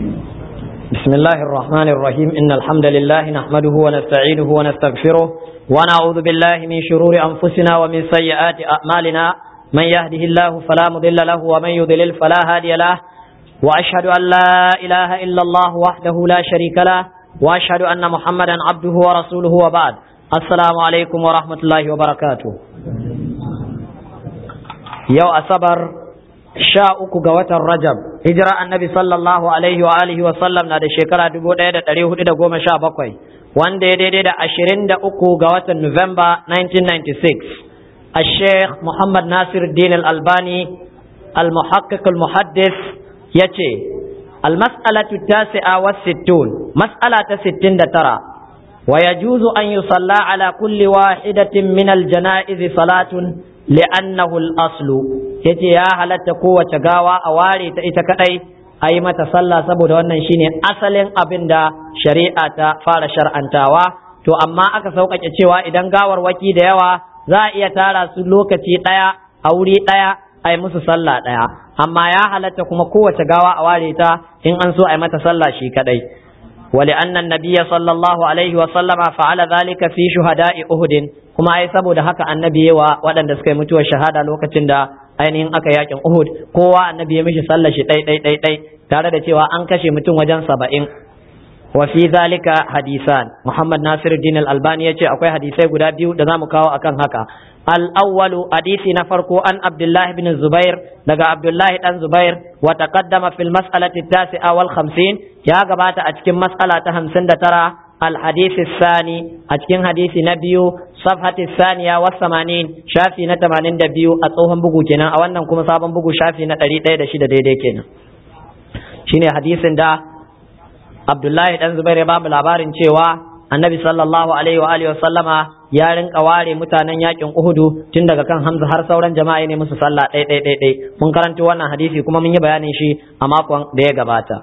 بسم الله الرحمن الرحيم إن الحمد لله نحمده ونستعينه ونستغفره ونعوذ بالله من شرور أنفسنا ومن سيئات أعمالنا من يهده الله فلا مضل له ومن يضلل فلا هادي له وأشهد أن لا إله إلا الله وحده لا شريك له وأشهد أن محمدا عبده ورسوله وبعد السلام عليكم ورحمة الله وبركاته يو أصبر sha uku ga watan Rajab hijira annabi sallallahu alaihi wa alihi wa sallam na da shekara dubu ɗaya da ɗari hudu da goma sha bakwai wanda ya daidai da ashirin da uku ga watan Nuwamba 1996 الشيخ محمد ناصر الدين الألباني المحقق المحدث يتي المسألة التاسعة والستون مسألة ستين ترى ويجوز أن يصلى على كل واحدة من الجنائز صلاة li'annahu al-aslu yace ya halatta kowace gawa a ware ta ita kadai a yi mata sallah saboda wannan shine asalin abin da shari'a ta fara shar'antawa to amma aka sauƙaƙe cewa idan gawar waki da yawa za a iya tara su lokaci ɗaya a wuri ɗaya a yi musu sallah ɗaya amma ya halatta kuma kowace gawa a ware ta in an so a yi mata sallah shi kadai ولأن النبي صلى الله عليه وسلم فعل ذلك في شهداء أهد kuma ai saboda haka annabi wa waɗanda suka yi mutuwar shahada lokacin da ainihin aka yakin Uhud kowa annabi ya mishi sallar shi ɗai ɗai ɗai ɗai tare da cewa an kashe mutum wajen saba'in wa fi zalika hadisan Muhammad Nasiruddin Al-Albani yace akwai hadisai guda biyu da zamu kawo akan haka al-awwalu hadisi na farko an Abdullah ibn Zubair daga Abdullah dan Zubair wa taqaddama fil mas'alati at-tasi'a wal 50 ya gabata a cikin mas'ala ta 59 الحديث الثاني أتكين حديث نبيو صفحة الثانية والثمانين شافي نتمانين دبيو أتوهم بقو كنا أو أنهم كما صابن بقو شافي نتري تيدا شدا ديدي كنا شيني حديث دا عبد الله بن زبير باب labarin cewa annabi sallallahu alaihi wa alihi wa sallama ya rinka ware mutanen yakin Uhudu tun daga kan Hamza har sauran jama'a ne musu sallah ɗai ɗai ɗai ɗai mun karanto wannan hadisi kuma mun yi bayanin shi a makon da ya gabata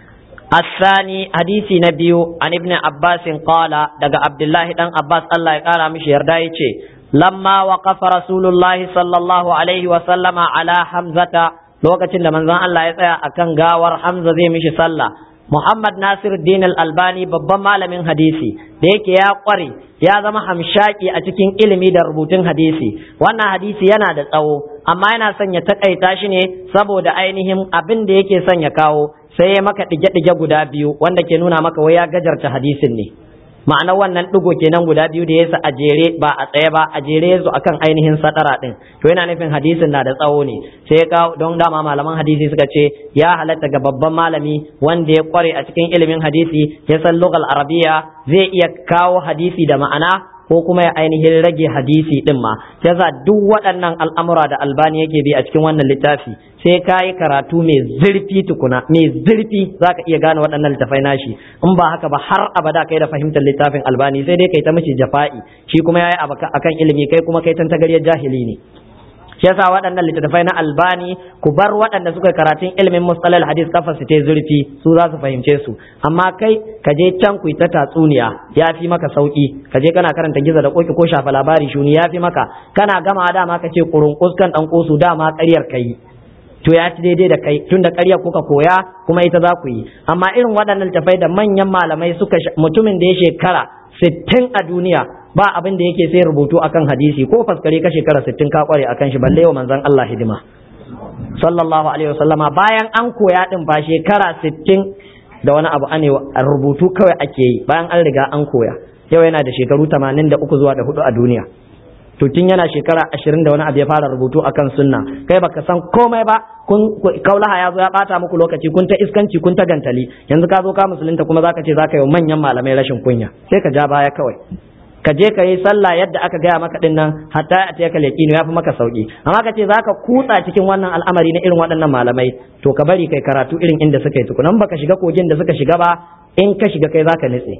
الثاني حديث نبي عن ابن عباس قال دقى عبد الله دان عباس الله يقال مش يردايتي لما وقف رسول الله صلى الله عليه وسلم على حمزة لوكتين لمن زان الله يسأل أكن غاور حمزة زي مش صلى Muhammad Nasiruddin Al-Albani babban malamin hadisi da yake ya kware ya zama hamshaki a cikin ilimi da rubutun hadisi wannan hadisi yana da tsawo amma yana son ya takaita shi ne saboda ainihin abin da yake son ya kawo sai ya maka ɗige-ɗige guda biyu wanda ke nuna maka wai ya gajarta hadisin ne ma'ana wannan ɗigo kenan guda biyu da yasa a jere ba a tsaye ba a jere yazo akan ainihin sadara ɗin to yana nufin hadisin na da tsawo ne sai ya kawo don dama malaman hadisi suka ce ya halatta ga babban malami wanda ya kware a cikin ilimin hadisi ya san lugal arabiya zai iya kawo hadisi da ma'ana ko kuma ya ainihin rage hadisi din ma yasa duk waɗannan al'amura da albani yake bi a cikin wannan littafi sai ka yi karatu mai zurfi tukuna mai zurfi za ka iya gane waɗannan littafai nashi in ba haka ba har abada kai da fahimtar littafin albani sai dai kai ta mishi jafa'i shi kuma ya yi akan ilimi kai kuma kai tantagariyar jahili ne shi yasa waɗannan littattafai na albani ku bar waɗanda suka karatun ilimin mustalal hadis kafa su ta zurfi su za su fahimce su amma kai ka je can ku ta tatsuniya ya fi maka sauki ka je kana karanta giza da koki ko shafa labari shuni ya fi maka kana gama dama ka ce kurun kuskan dan kosu dama ƙaryar kai to ya ci daidai da kai tunda ƙaryar kuka koya kuma ita za ku yi amma irin waɗannan littattafai da manyan malamai suka mutumin da ya shekara sittin a duniya ba abin da yake sai rubutu akan hadisi ko faskare ka shekara sittin ka kware akan shi balle wa manzon Allah hidima sallallahu alaihi wasallama bayan an koya din ba shekara sittin da wani abu ane rubutu kawai ake yi bayan an riga an koya yau yana da shekaru 83 zuwa da hudu a duniya to tun yana shekara ashirin da wani abu ya fara rubutu akan sunna kai baka san komai ba kun kaulaha ya zo ya bata muku lokaci kun ta iskanci kun ta gantali yanzu ka zo ka musulunta kuma zaka ce zaka yi manyan malamai rashin kunya sai ka ja baya kawai ka je ka yi sallah yadda aka gaya maka din nan hatta a tiyaka yaqinu ya fi maka sauki amma ka ce zaka kutsa cikin wannan al'amari na irin waɗannan malamai to ka bari kai karatu irin inda suka yi tukunan baka shiga kogin da suka shiga ba in ka shiga kai zaka nitse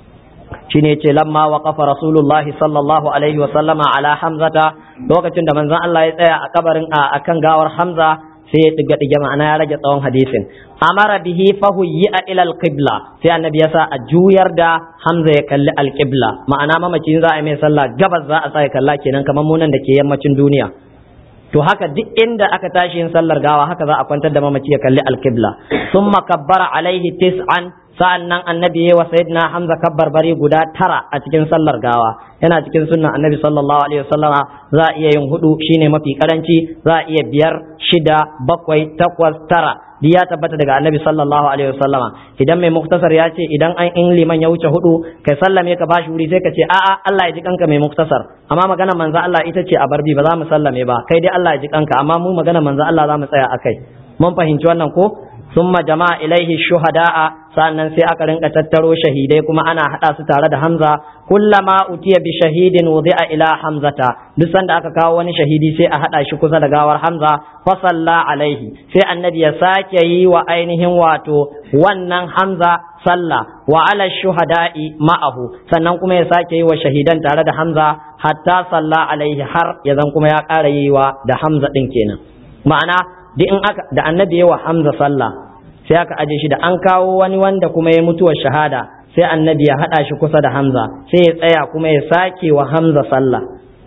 shine yace lamma waqafa rasulullahi sallallahu alaihi wa sallama ala hamzata lokacin da manzon Allah ya tsaya a kabarin a akan gawar hamza sai ya diga diga ma'ana ya rage tsawon hadisin amara bihi fahuyya ila alqibla sai annabi ya sa a juyar da hamza ya kalli alqibla ma'ana mamacin za a yi mai sallah gabas za a sa ya kalla kenan kamar munan da ke yammacin duniya to haka duk inda aka tashi yin sallar gawa haka za a kwantar da mamaci ya kalli alkibla summa kabbara alaihi tis'an sa'an nan annabi ya wa sayyidina hamza kabbar bari guda tara a cikin sallar gawa yana cikin sunnan annabi sallallahu alaihi wasallama za a iya yin hudu shine mafi karanci za a iya biyar shida bakwai takwas tara duk ya tabbata daga annabi sallallahu alaihi wasallama idan mai muktasar ya ce idan an in liman ya wuce hudu kai sallame ka bashi wuri sai ka ce a'a Allah ya ji kanka mai muktasar amma magana manzo Allah ita ce a barbi ba za mu sallame ba kai dai Allah ya ji kanka amma mu magana manzo Allah za mu tsaya akai mun fahimci wannan ko summa jama'a ilaihi shuhada'a sannan sai aka rinka tattaro shahidai kuma ana hada su tare da Hamza kullama utiya bi shahidin wudi'a ila Hamzata duk sanda aka kawo wani shahidi sai a hada shi kusa da gawar Hamza fa salla alaihi sai annabi ya sake yi wa ainihin wato wannan Hamza sallah wa ala shuhada'i ma'ahu sannan kuma ya sake yi wa shahidan tare da Hamza hatta salla alaihi har ya zan kuma ya ƙara yi wa da Hamza din kenan ma'ana duk in aka da annabi ya wa Hamza sallah sai aka aje shi da an kawo wani wanda kuma ya mutuwar shahada sai annabi ya haɗa shi kusa da hamza sai ya tsaya kuma ya sake wa hamza sallah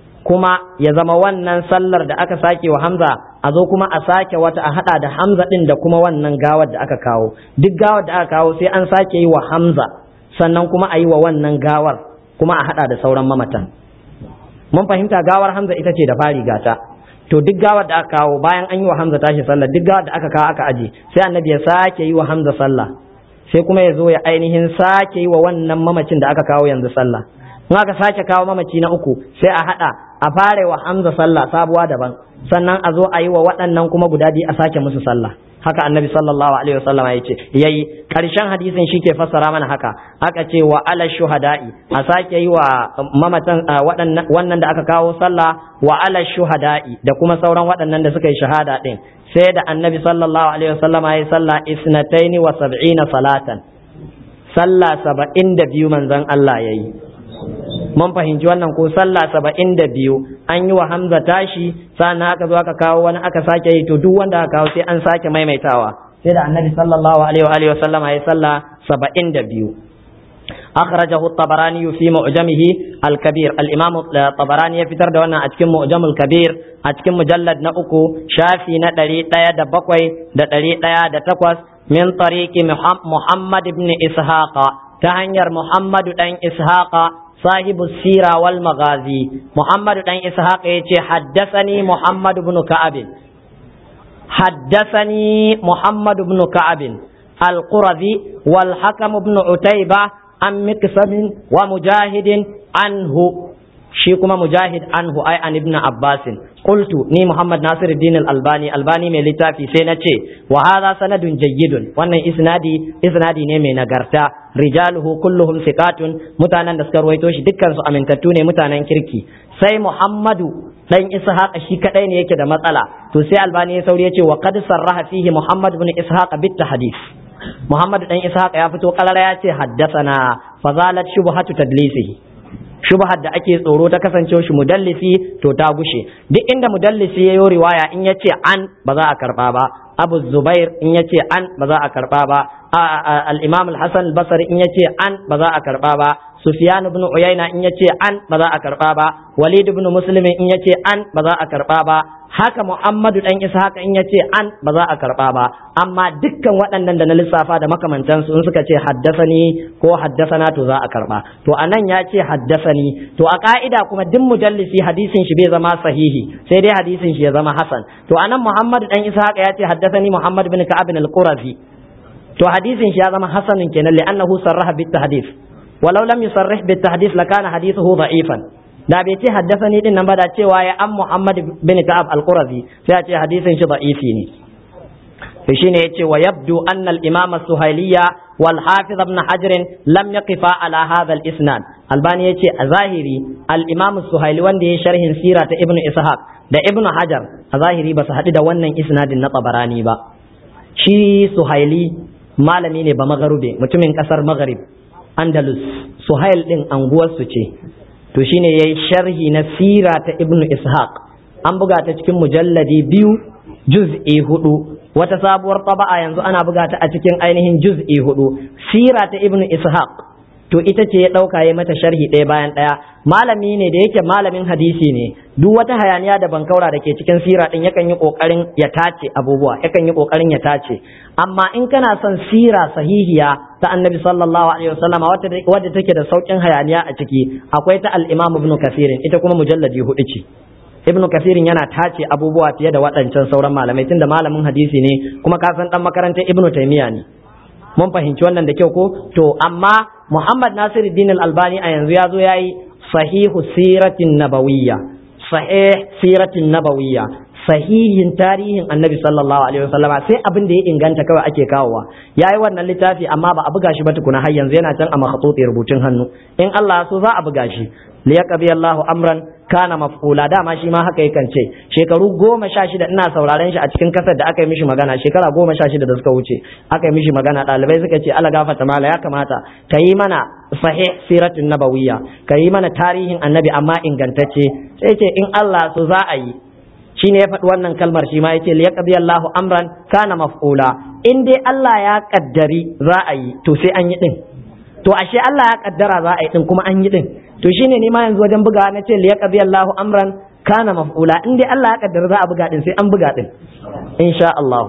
kuma ya zama wannan sallar da aka sake wa hamza a zo kuma a sake wata a haɗa da hamza ɗin da kuma wannan gawar da aka kawo duk gawar da aka kawo sai an sake yi wa hamza sannan kuma a yi wa wannan gawar kuma a haɗa da sauran mamatan mun fahimta gawar hamza ita ce da fari gata to duk gawar da aka kawo bayan an yi wa Hamza tashi sallah duk gawar da aka kawo aka aje sai annabi ya sake yi wa Hamza sallah sai kuma ya zo ya ainihin sake yi wa wannan mamacin da aka kawo yanzu sallah in aka sake kawo mamaci na uku sai a hada a fare wa Hamza sallah sabuwa daban sannan a zo a yi wa waɗannan kuma guda biyu a sake musu sallah haka annabi sallallahu alaihi wasallam ya ce yayi karshen hadisin shi ke fassara mana haka aka ce wa ala shuhada'i a sake yi wa mamatan wannan da aka kawo sallah wa ala shuhada'i da kuma sauran waɗannan da suka yi shahada din sai da annabi sallallahu alaihi wasallam ya yi sallah isnataini wa sab'ina salatan sallah saba'in da biyu manzon Allah yayi mun fahimci wannan ko sallah saba'in da biyu an yi wa hamza tashi sannan aka zo aka kawo wani aka sake yi to duk wanda aka kawo sai an sake maimaitawa sai da annabi sallallahu alaihi wa alihi wasallam ya sallah saba'in da biyu أخرجه الطبراني في معجمه الكبير الإمام الطبراني يفتر دوانا أتكم معجم الكبير أتكم مجلد نأكو شافي ندري تايا دبقوي ندري تايا دتقوس من طريق محمد بن إسحاق تهنير محمد بن إسحاق صاحب السيرة والمغازي محمد بن إسحاق يتي حدثني محمد بن كعب حدثني محمد بن كعب القرظي والحكم بن عتيبة عن مقسم ومجاهد عنه shi kuma mujahid anhu ai an ibn abbas qultu ni muhammad nasir din albani albani mai littafi sai na ce wa hadha sanadun jayyidun wannan isnadi isnadi ne mai nagarta rijaluhu kulluhum thiqatun mutanen da suka ruwaito shi dukkan su amintattu ne mutanen kirki sai muhammadu dan ishaq shi kadai ne yake da matsala to sai albani ya sauri ya ce wa qad sarraha fihi muhammad ibn ishaq bit tahdith muhammad dan ishaq ya fito kalara ya ce haddathana fazalat shubhatu tadlisihi shubhar da ake tsoro ta kasance shi mudallisi to ta gushe duk inda mudallisi ya yi riwaya in ya ce an ba za a karba ba abu zubair in ya ce an ba za a karba ba al-imam al-hasan al-basri in ya ce an ba za a karba ba sufyan ibn uyayna in ya ce an ba za a karba ba walid ibn muslim in ya ce an ba za a karba ba haka muhammadu dan ishaq in ya ce an ba za a karba ba amma dukkan waɗannan da na lissafa da makamantansu in suka ce haddasani ko haddasana to za a karba to anan ya ce haddasani to a ka'ida kuma duk mujallisi hadisin shi bai zama sahihi sai dai hadisin shi ya zama hasan to anan muhammadu dan ishaq ya ce haddasani muhammad bin ka'ab al-qurazi to hadisin shi ya zama hasanin kenan li'annahu sarraha bit tahdith walau lam yusarrih bit tahdith lakana hadithuhu da'ifan da bai ce haddasani din nan ba da cewa ya an Muhammad bin Ka'ab al-Qurazi sai ya ce hadisin shi da'ifi ne to shine yace wa yabdu anna al-imam as-suhailiyya wal hafiz ibn hajar lam yaqifa ala hadha al-isnad albani yace a zahiri al-imam as-suhaili wanda ya sharhin sira ta ibn ishaq da ibn hajar a zahiri ba su haɗu da wannan isnadin na tabarani ba shi suhaili malami ne ba magarube mutumin kasar maghrib andalus suhail din anguwarsu ce to shine yayi sharhi na sira ta ibnu ishaq an buga ta cikin mujalladi biyu juz'i hudu wata sabuwar taba'a yanzu ana buga ta a cikin ainihin juz'i hudu sira ta ibnu ishaq to ita ce ya ɗauka ya mata sharhi ɗaya bayan ɗaya malami ne da yake malamin hadisi ne duk wata hayaniya da bankaura da ke cikin sira ɗin yakan yi ƙoƙarin ya tace abubuwa yakan yi ƙoƙarin ya tace amma in kana son sira sahihiya ta annabi sallallahu alaihi wasallam wadda take da sauƙin hayaniya a ciki akwai ta al-imam ibn kasirin ita kuma mujalladi hudu ce ibnu kasirin yana tace abubuwa fiye da waɗancan sauran malamai tunda malamin hadisi ne kuma ka san dan makarantar ibnu taymiya ne mun fahimci wannan da kyau ko to amma muhammad nasiruddin al-albani a yanzu ya zo yayi sahihu siratin nabawiyya sahih siratin nabawiyya sahihin tarihin annabi sallallahu alaihi wasallama sai abin da ya inganta kawai ake kawowa yayi wannan littafi amma ba a buga shi ba tukuna har yanzu yana can a makhatuti rubutun hannu in Allah so za a buga shi liyaqdi Allahu amran kana maf'ula dama shi ma haka yakan ce shekaru goma sha shida ina sauraren shi a cikin kasar da aka yi mishi magana shekara goma sha shida da suka wuce aka yi mishi magana ɗalibai suka ce ala gafata mala ya kamata ka yi mana sahih siratin nabawiyya ka yi mana tarihin annabi amma ingantacce sai ce in Allah so za a yi shine ya faɗi wannan kalmar shi ma yace liyaqdi Allahu amran kana maf'ula in dai Allah ya kaddari za a yi to sai an yi din to ashe Allah ya kaddara za a yi din kuma an yi din to shine ni ma yanzu wajen buga na ce liyaqdi Allahu amran kana maf'ula in dai Allah ya kaddara za a buga din sai an buga din insha Allah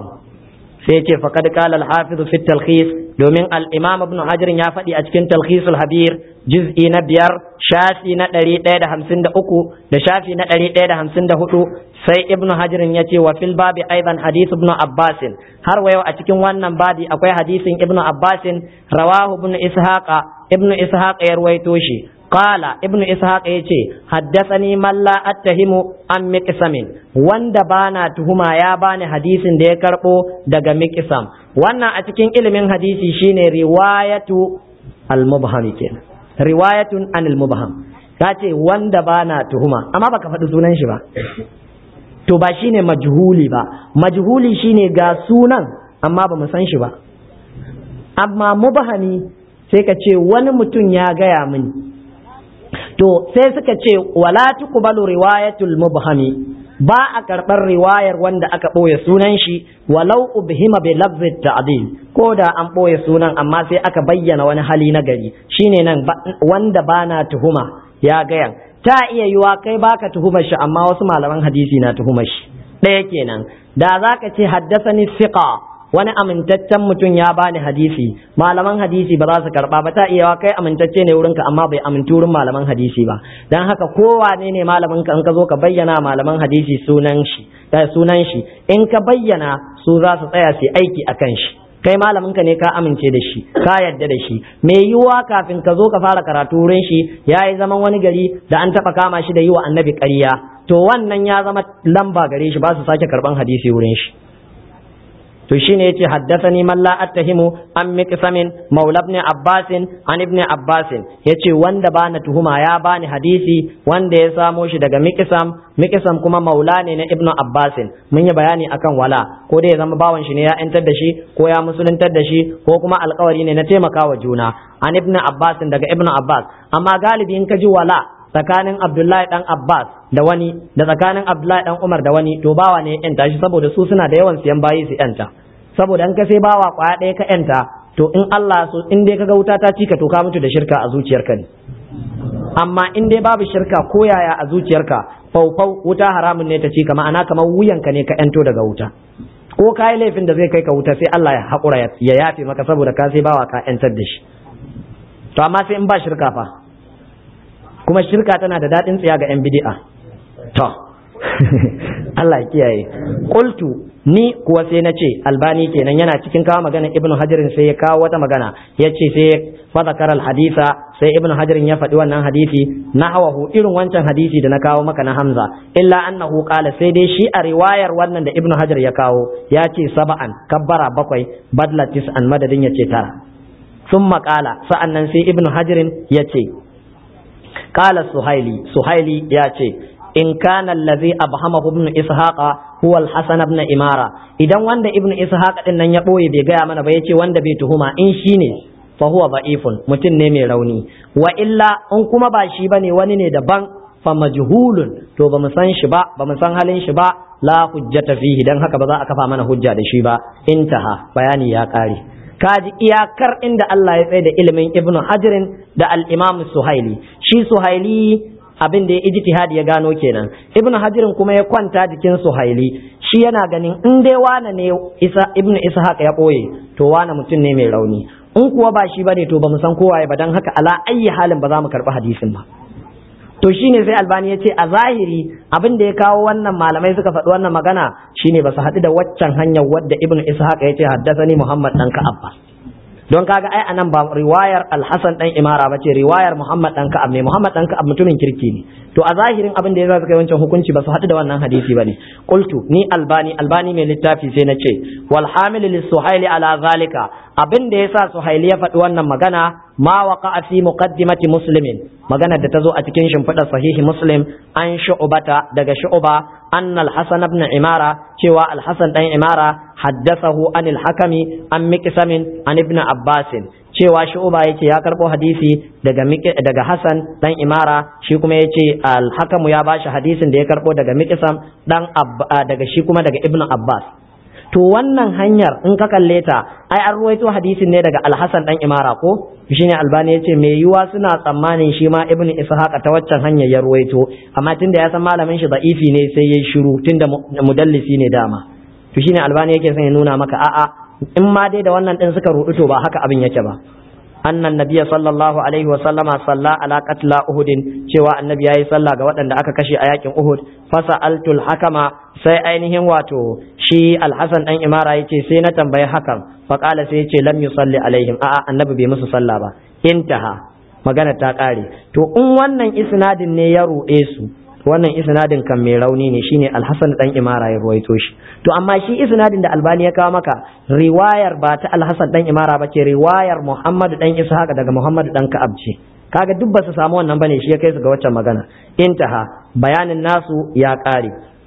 sai ce faqad qala al-hafiz fi talkhis domin al-imam ibn hajar ya faɗi a cikin talkhis al-habir juz'i na biyar shafi na ɗari ɗaya da hamsin da uku da shafi na ɗari ɗaya da hamsin da hudu sai ibn hajar ya ce wa fil babi aidan hadith ibn abbasin har wa yau a cikin wannan babi akwai hadisin ibn abbasin rawahu ibn ishaqa ibn ishaqa ya ruwaito shi قال ابن إسحاق يتي حدثني من لا أتهم عن مقسم wanda bana tuhuma ya bani hadisin da ya karbo daga miqsam wannan a cikin ilimin hadisi shine riwayatu al-mubham kenan riwayatun anil mubham kace wanda bana tuhuma amma baka faɗi sunan shi ba to ba shine majhuli ba majhuli shine ga sunan amma ba mu san shi ba amma mubhami sai ka ce wani mutum ya gaya mini to sai suka ce wala tuqbalu riwayatul mubhami ba a karɓar riwayar wanda aka ɓoye sunan shi walau ubhima bi lafzi ta'dil ko da an ɓoye sunan amma sai aka bayyana wani hali na gari shine nan wanda bana tuhuma ya gayan ta iya yiwa kai baka tuhumar shi amma wasu malaman hadisi na tuhumar shi ɗaya kenan da zaka ce haddasani siqa wani amintaccen mutum ya bani hadisi malaman hadisi ba za su karba ba ta iya kai amintacce ne wurinka amma bai amintu wurin malaman hadisi ba dan haka kowane ne malamin ka in ka zo ka bayyana malaman hadisi sunan shi sunan shi in ka bayyana su za su tsaya su aiki akan shi kai malamin ka ne ka amince da shi ka yadda da shi me yiwuwa kafin ka zo ka fara karatu wurin shi ya yi zaman wani gari da an taba kama shi da yi wa annabi ƙarya to wannan ya zama lamba gare shi ba su sake karban hadisi wurin shi to shine yace haddathani man la attahimu an miqsamin maula ibn abbas an ibn abbas yace wanda bana tuhuma ya bani hadisi wanda ya samo shi daga miqsam miqsam kuma maula ne na ibn abbas mun yi bayani akan wala ko dai ya zama bawan shi ne ya yantar da shi ko ya musuluntar da shi ko kuma alkawari ne na taimakawa juna an ibn abbas daga ibn abbas amma galibi in ka ji wala tsakanin Abdullahi dan Abbas da wani da tsakanin Abdullahi dan Umar da wani to bawa ne yanta shi saboda su suna da yawan siyan bayi su yanta saboda in ka sai bawa kwaya ɗaya ka yanta to in Allah so in dai kaga wuta ta cika to ka mutu da shirka a zuciyarka ne amma in dai babu shirka ko yaya a zuciyarka faufau wuta haramun ne ta cika ma'ana kamar wuyanka ne ka yanto daga wuta ko ka yi laifin da zai kai ka wuta sai Allah ya haƙura ya yafe maka saboda ka sai bawa ka yantar da shi to amma sai in ba shirka fa kuma shirka tana da daɗin tsiya ga 'yan bidi'a to Allah ya kiyaye qultu ni kuwa sai na ce albani kenan yana cikin kawo magana ibnu hajarin sai ya kawo wata magana ya ce sai fa zakara hadisa sai ibnu hajarin ya faɗi wannan hadisi na hawahu irin wancan hadisi da na kawo maka na hamza illa annahu qala sai dai shi a riwayar wannan da ibnu hajar ya kawo ya ce saba'an kabbara bakwai badla tis'an madadin ya ce tara sun maƙala sa'an nan sai ibnu hajarin ya ce قال سهيلي سهيلي ياتي إن كان الذي أبهمه ابن إسحاق هو الحسن بن إمارة إذا وند ابن إسحاق إن يبوي بيجا من بيتي وند بيتهما إن شيني فهو ضعيف متن نمي روني وإلا أن كما باشي بني وني دبان فمجهول to ba mu san shi ba ba mu san halin shi ba la hujjata fihi dan haka ba za a kafa mana hujja da shi ba intaha bayani ya kare kaji iyakar inda Allah ya tsaye da ilimin ibnu hajirin da al-imam suhaili shi suhaili abin da ya ijtihadi ya gano kenan ibnu hajirin kuma ya kwanta jikin suhaili shi yana ganin in dai wane ne isa ibnu ishaq ya boye to wane mutum ne mai rauni in kuwa ba shi bane to ba mu san kowaye ba dan haka ala ayyi halin ba za mu karbi hadisin ba to shine sai albani ya ce a zahiri abin da ya kawo wannan malamai suka faɗi wannan magana shine ba su haɗu da waccan hanyar wadda ibnu ishaq ya ce haddasani muhammad dan ka'ab ba don kaga ai anan ba riwayar alhasan dan imara ba ce riwayar muhammad dan ka'ab ne muhammad dan ka'ab mutumin kirki ne to a zahirin abin da ya suka yi wancan hukunci ba su haɗu da wannan hadisi bane qultu ni albani albani mai littafi sai na ce wal hamil lis suhaili ala zalika abin da yasa suhaili ya faɗi wannan magana ma waqa fi muqaddimati muslimin magana da ta zo a cikin shimfiɗar sahihi muslim an shu'bata daga shu'ba annal hasan ibn imara cewa al-hasan dan imara haddathahu anil hakami an miqsamin an ibn abbasin cewa shu'ba yace ya karbo hadisi daga daga hasan dan imara shi kuma yace al-hakamu ya bashi hadisin da ya karbo daga miqsam dan daga shi kuma daga ibn abbas to wannan hanyar in ka kalle ta ai an ruwaito hadisin ne daga alhassan dan imara ko shine albani yace me yiwa suna tsammanin shi ma ibn ishaq ta waccan hanyar ya ruwaito amma tunda ya san malamin shi da'ifi ne sai yayi shiru tunda mudallisi ne dama to shine albani yake son ya nuna maka a'a in ma dai da wannan din suka rudu to ba haka abin yake ba أن النبي صلى الله عليه وسلم صلى على قتل أهد cewa annabi yayi sallah ga waɗanda aka kashe a yakin Uhud fasa'altul hakama sai ainihin wato shi Al-Hasan dan Imara yace sai na tambayi hakan fa qala sai yace lam yusalli alaihim a'a annabi bai musu sallah ba intaha magana ta kare to in wannan isnadin ne ya ruɗe su wannan isnadin kan mai rauni ne shine Al-Hasan dan Imara ya ruwaito shi to amma shi isnadin da Albani ya kawo maka riwayar ba ta Al-Hasan dan Imara ba ce riwayar Muhammad dan Ishaq daga Muhammad dan Ka'ab ce kaga duk ba su samu wannan bane shi ya kai su ga waccan magana intaha bayanin nasu ya kare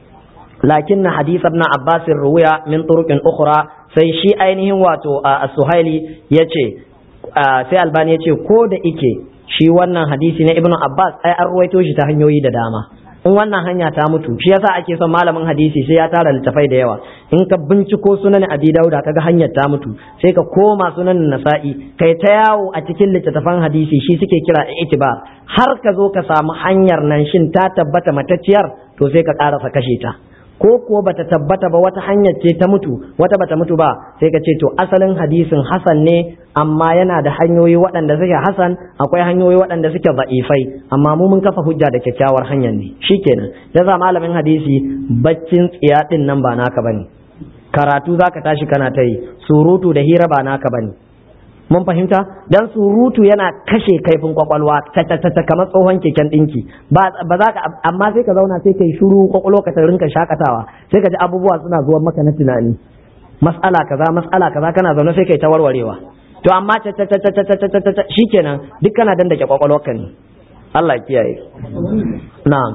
lakin na hadith ibn Abbas ruwiya min turuqin ukhra sai shi ainihin wato as-Suhaili yace sai Albani yace ko da ike shi wannan hadisi na Ibn Abbas ai an ruwaito shi ta hanyoyi da dama in wannan hanya ta mutu shi yasa ake son malamin hadisi sai ya tara littafai da yawa in ka binciko sunan abi dauda kaga hanyar ta mutu sai ka koma sunan nasa'i kai ta yawo a cikin littattafan hadisi shi suke kira itibar har ka zo ka samu hanyar nan shin ta tabbata matacciyar to sai ka karasa kashe ta ko kuwa bata tabbata ba wata hanyar ce ta mutu wata bata mutu ba sai ka ce to asalin hadisin hasan ne amma yana da hanyoyi waɗanda suke hasan akwai hanyoyi waɗanda suke ba'ifai amma mu mun kafa hujja da kyakkyawar hanyar ne shikenan yasa malamin hadisi baccin tsiya din nan ba naka bane karatu zaka tashi kana ta yi surutu da hira ba naka bane mun fahimta dan surutu yana kashe kaifin kwakwalwa ta kamar tsohon keken dinki ba za ka amma sai ka zauna sai kai shiru kwakwalwa ka ta rinka shakatawa sai ka ji abubuwa suna zuwa maka na tunani mas'ala kaza mas'ala kaza kana zaune sai kai ta warwarewa to amma ta ta ta ta ta ta ta shikenan duk kana dandake kwakwalwarka ne Allah kiyaye na'am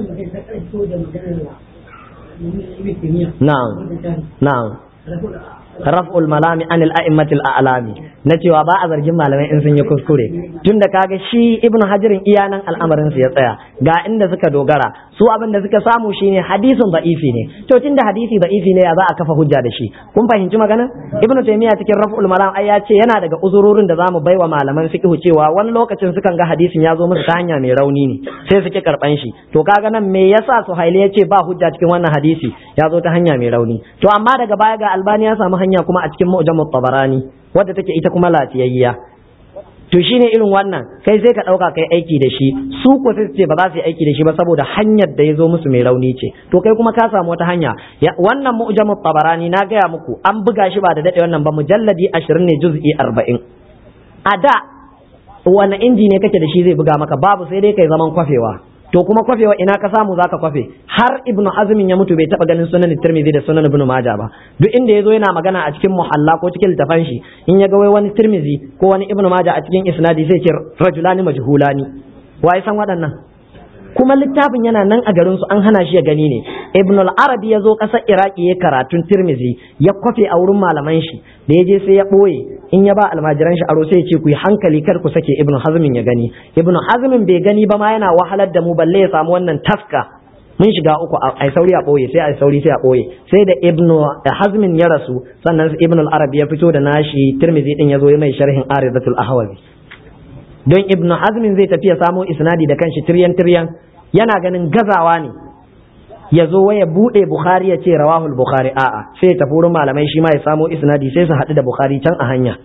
na'am na'am raf'ul malami anil a'immatil a'lami na cewa ba a zargin malamai in sun yi kuskure tunda kaga shi ibnu hajirin iyanan al'amarin su ya tsaya ga inda suka dogara su abin da suka samu shine hadisin da'ifi ne to tunda hadisi da'ifi ne ya za a kafa hujja da shi kun fahimci magana ibnu taymiya cikin raf'ul malam ai ya ce yana daga uzurorin da zamu baiwa malaman fiqh cewa wani lokacin sukan ga hadisin ya zo musu ta hanya mai rauni ne sai suke karban shi to kaga nan me yasa suhaili ya ce ba hujja cikin wannan hadisi ya zo ta hanya mai rauni to amma daga baya ga albani ya samu hanya kuma a cikin mu'jamut tabarani wadda take ita kuma lafiyayya to shine irin wannan kai sai ka dauka kai aiki da shi su ko sai ce ba za su yi aiki da shi ba saboda hanyar da ya zo musu mai rauni ce to kai kuma ka samu wata hanya wannan mu'jamut tabarani na gaya muku an buga shi ba da dade wannan ba mujalladi 20 ne juz'i 40 a da wani inji ne kake da shi zai buga maka babu sai dai kai zaman kwafewa to kuma kwafewa ina ka samu zaka kwafe har ibnu azmin ya mutu bai taba ganin sunan tirmidhi da sunan ibnu maja ba duk inda yazo yana magana a cikin muhalla ko cikin littafan shi in ya ga wai wani tirmidhi ko wani ibnu maja a cikin isnadi sai ce rajulani majhulani wai san waɗannan kuma littafin yana nan a garin su an hana shi ya gani ne ibn al-arabi ya zo ƙasar iraki ya karatun tirmizi ya kwafe a wurin malaman shi da ya je sai ya ɓoye in ya ba almajiran shi aro sai ya ce ku yi hankali kar ku sake ibn hazmin ya gani ibn hazmin bai gani ba ma yana wahalar da mu balle ya samu wannan taska mun shiga uku a sauri a ɓoye sai a sauri sai a ɓoye sai da ibn hazmin ya rasu sannan ibn al-arab ya fito da nashi tirmizi din ya zo mai sharhin aridatul ahwazi don ibn hazmin zai tafi ya samo isnadi da kanshi tiryan tiryan yana ganin gazawa ne ya zo waya buɗe bukhari ya ce rawahul bukhari a'a sai ya tafi wurin malamai shi ma ya samo isnadi sai su haɗu da bukhari can a hanya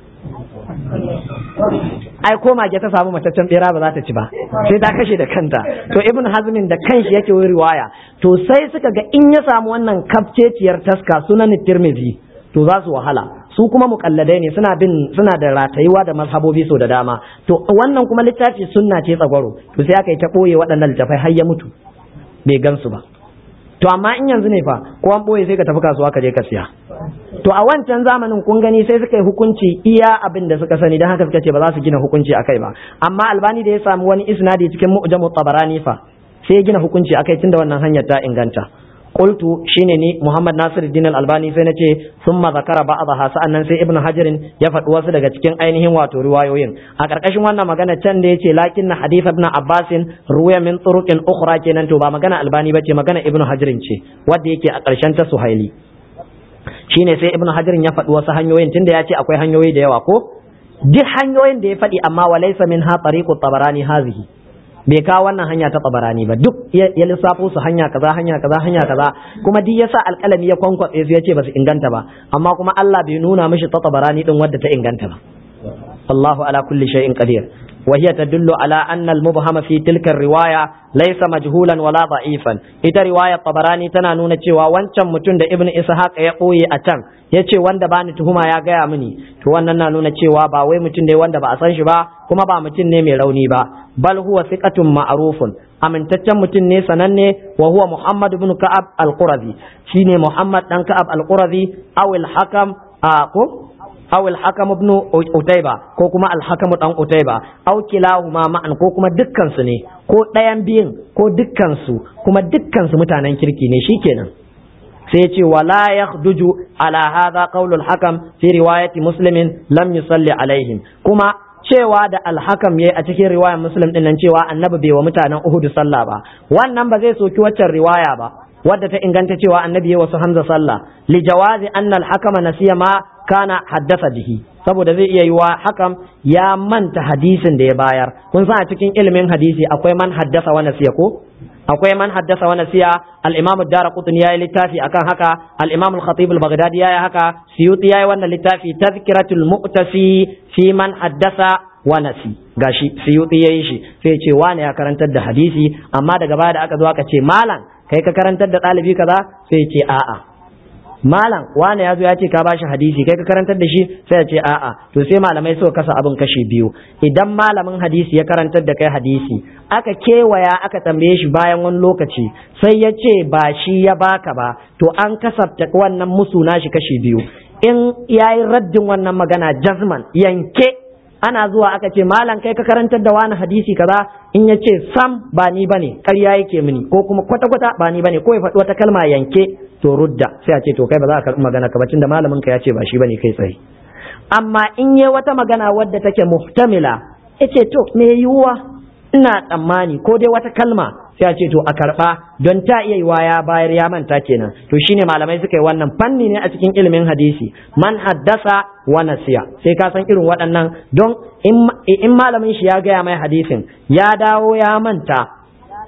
ai ko mage ta samu mataccen bera ba za ta ci ba sai ta kashe da kanta to ibn hazmin da kanshi yake wuri riwaya to sai suka ga in ya samu wannan kafceciyar taska sunan tirmidhi to za su wahala su kuma mukalladai ne suna bin suna da ratayuwa da mazhabobi so da dama to wannan kuma littafi sunna ce tsagwaro to sai aka yi ta boye waɗannan littafai har ya mutu bai gansu ba to amma in yanzu ne fa ko an boye sai ka tafi kasuwa ka je ka siya to a wancan zamanin kun gani sai suka yi hukunci iya abin da suka sani don haka suka ce ba za su gina hukunci akai ba amma albani da ya samu wani isnadi cikin mu'jamu tabarani fa sai ya gina hukunci akai tunda wannan hanyar ta inganta qultu shine ni Muhammad Nasiruddin Al-Albani sai nace thumma zakara ba'daha sa'annan sai Ibn Hajarin ya faɗi wasu daga cikin ainihin wato riwayoyin a ƙarƙashin wannan magana can da yace lakinna hadith ibn Abbas ruwaya min turuqin ukhra kenan to ba magana Albani bace magana Ibn Hajarin ce wanda yake a ƙarshen ta Suhaili shine sai Ibn Hajarin ya faɗi wasu hanyoyin tunda ya ce akwai hanyoyi da yawa ko duk hanyoyin da ya faɗi amma walaysa min ha tariqu tabarani hazihi bai kawo wannan hanya ta tsabarani ba duk ya lissafo su hanya kaza hanya kaza hanya kaza kuma duk yasa alƙalami ya kwankwatse su yace ba su inganta ba amma kuma Allah bai nuna mishi ta tsabarani din wadda ta inganta ba Allahu ala kulli shay'in qadir وهي تدل على أن المبهم في تلك الرواية ليس مجهولا ولا ضعيفا إذا رواية طبراني تنا نونا cewa wancan mutum da Ibn Ishaq ya ɓoye a can ya ce wanda ba ni tuhuma ya gaya mini to wannan na nuna cewa ba wai mutum ne wanda ba a san shi ba kuma ba mutum ne mai rauni ba bal huwa thiqatun ma'rufun amintaccen mutum ne sananne wa huwa Muhammad ibn Ka'ab al-Qurazi shine Muhammad dan Ka'ab al-Qurazi aw al-Hakam a ko aw al-hakam ibn utayba ko kuma al-hakam dan utayba aw kilahuma ma'an ko kuma dukkan su ne ko ɗayan biyun ko dukkan su kuma dukkan su mutanen kirki ne shikenan sai ce wala yakhduju ala hadha qawl al-hakam fi riwayati muslimin lam yusalli alaihim kuma cewa da alhakam yayi a cikin riwayar muslim din nan cewa annabi bai wa mutanen uhud sallah ba wannan ba zai soki waccan riwaya ba wadda ta inganta cewa annabi ya wasu hamza sallah li jawazi anna al-hakama nasiya ma kana haddasa bihi saboda zai iya yiwa hakam ya manta hadisin da ya bayar kun san a cikin ilimin hadisi akwai man haddasa wa nasiya ko akwai man haddasa wa nasiya al-imam ad-darqutni yayi littafi akan haka al-imam al-khatib al-baghdadi yayi haka suyuti yayi wannan littafi tazkiratul mu'tasi fi man haddasa wa nasi gashi suyuti yayi shi sai ce wani ya karantar da hadisi amma daga baya da aka zo aka ce malam kai ka karantar da ɗalibi kaza sai ce a'a malam wane ya zo ya ce ka bashi hadisi kai ka karantar da shi sai ya ce a'a to sai malamai suka kasa abin kashi biyu idan malamin hadisi ya karantar da kai hadisi aka kewaya aka tambaye shi bayan wani lokaci sai ya ce ba shi ya baka ba to an kasafta wannan musu nashi kashi biyu in yayi raddin wannan magana jazman yanke ana zuwa aka ce malam kai ka karantar da wani hadisi kaza in ya ce sam ba ni bane ƙarya yake mini ko kuma kwata kwata ba ni bane ko ya faɗi wata kalma yanke to rudda sai a ce to kai ba za ka karɓi magana ka bacin da malamin ka ya ce ba shi bane kai tsaye amma in yi wata magana wadda take muhtamila yace to me yiwuwa ina tsammani ko dai wata kalma sai a ce to a karɓa don ta iya yiwa ya bayar ya manta kenan to shine malamai suka yi wannan fanni ne a cikin ilimin hadisi man haddasa wa nasiya sai ka san irin waɗannan don in malamin shi ya gaya mai hadisin ya dawo ya manta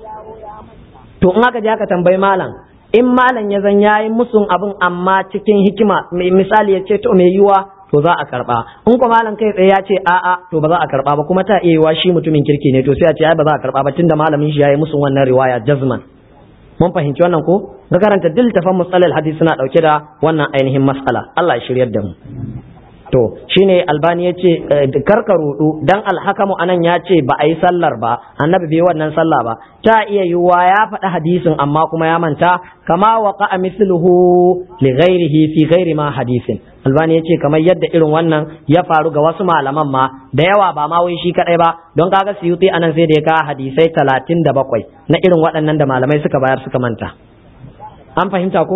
to in aka je aka tambayi malam in malam ya zan yayi musun abin amma cikin hikima misali ya ce to mai yiwa to za a karba in kuma malam kai tsaye ya ce a'a to ba za a karba ba kuma ta iya yiwa shi mutumin kirki ne to sai a ce ai ba za a karba ba tunda malamin shi yayi musun wannan riwaya jazman mun fahimci wannan ko ga karanta dil tafan musalal hadisi suna dauke da wannan ainihin mas'ala Allah ya shiryar da mu to shine albani ya ce karka rudu dan alhakamu anan ya ce ba a yi sallar ba annabi bai wannan sallah ba ta iya yiwuwa ya faɗi hadisin amma kuma ya manta kama waqa misluhu li ghairihi fi ghairi ma hadisin albani ya ce kamar yadda irin wannan ya faru ga wasu malaman ma da yawa ba ma wai shi kadai ba don kaga suyuti anan sai da ya kawo hadisai talatin da bakwai na irin waɗannan da malamai suka bayar suka manta an fahimta ko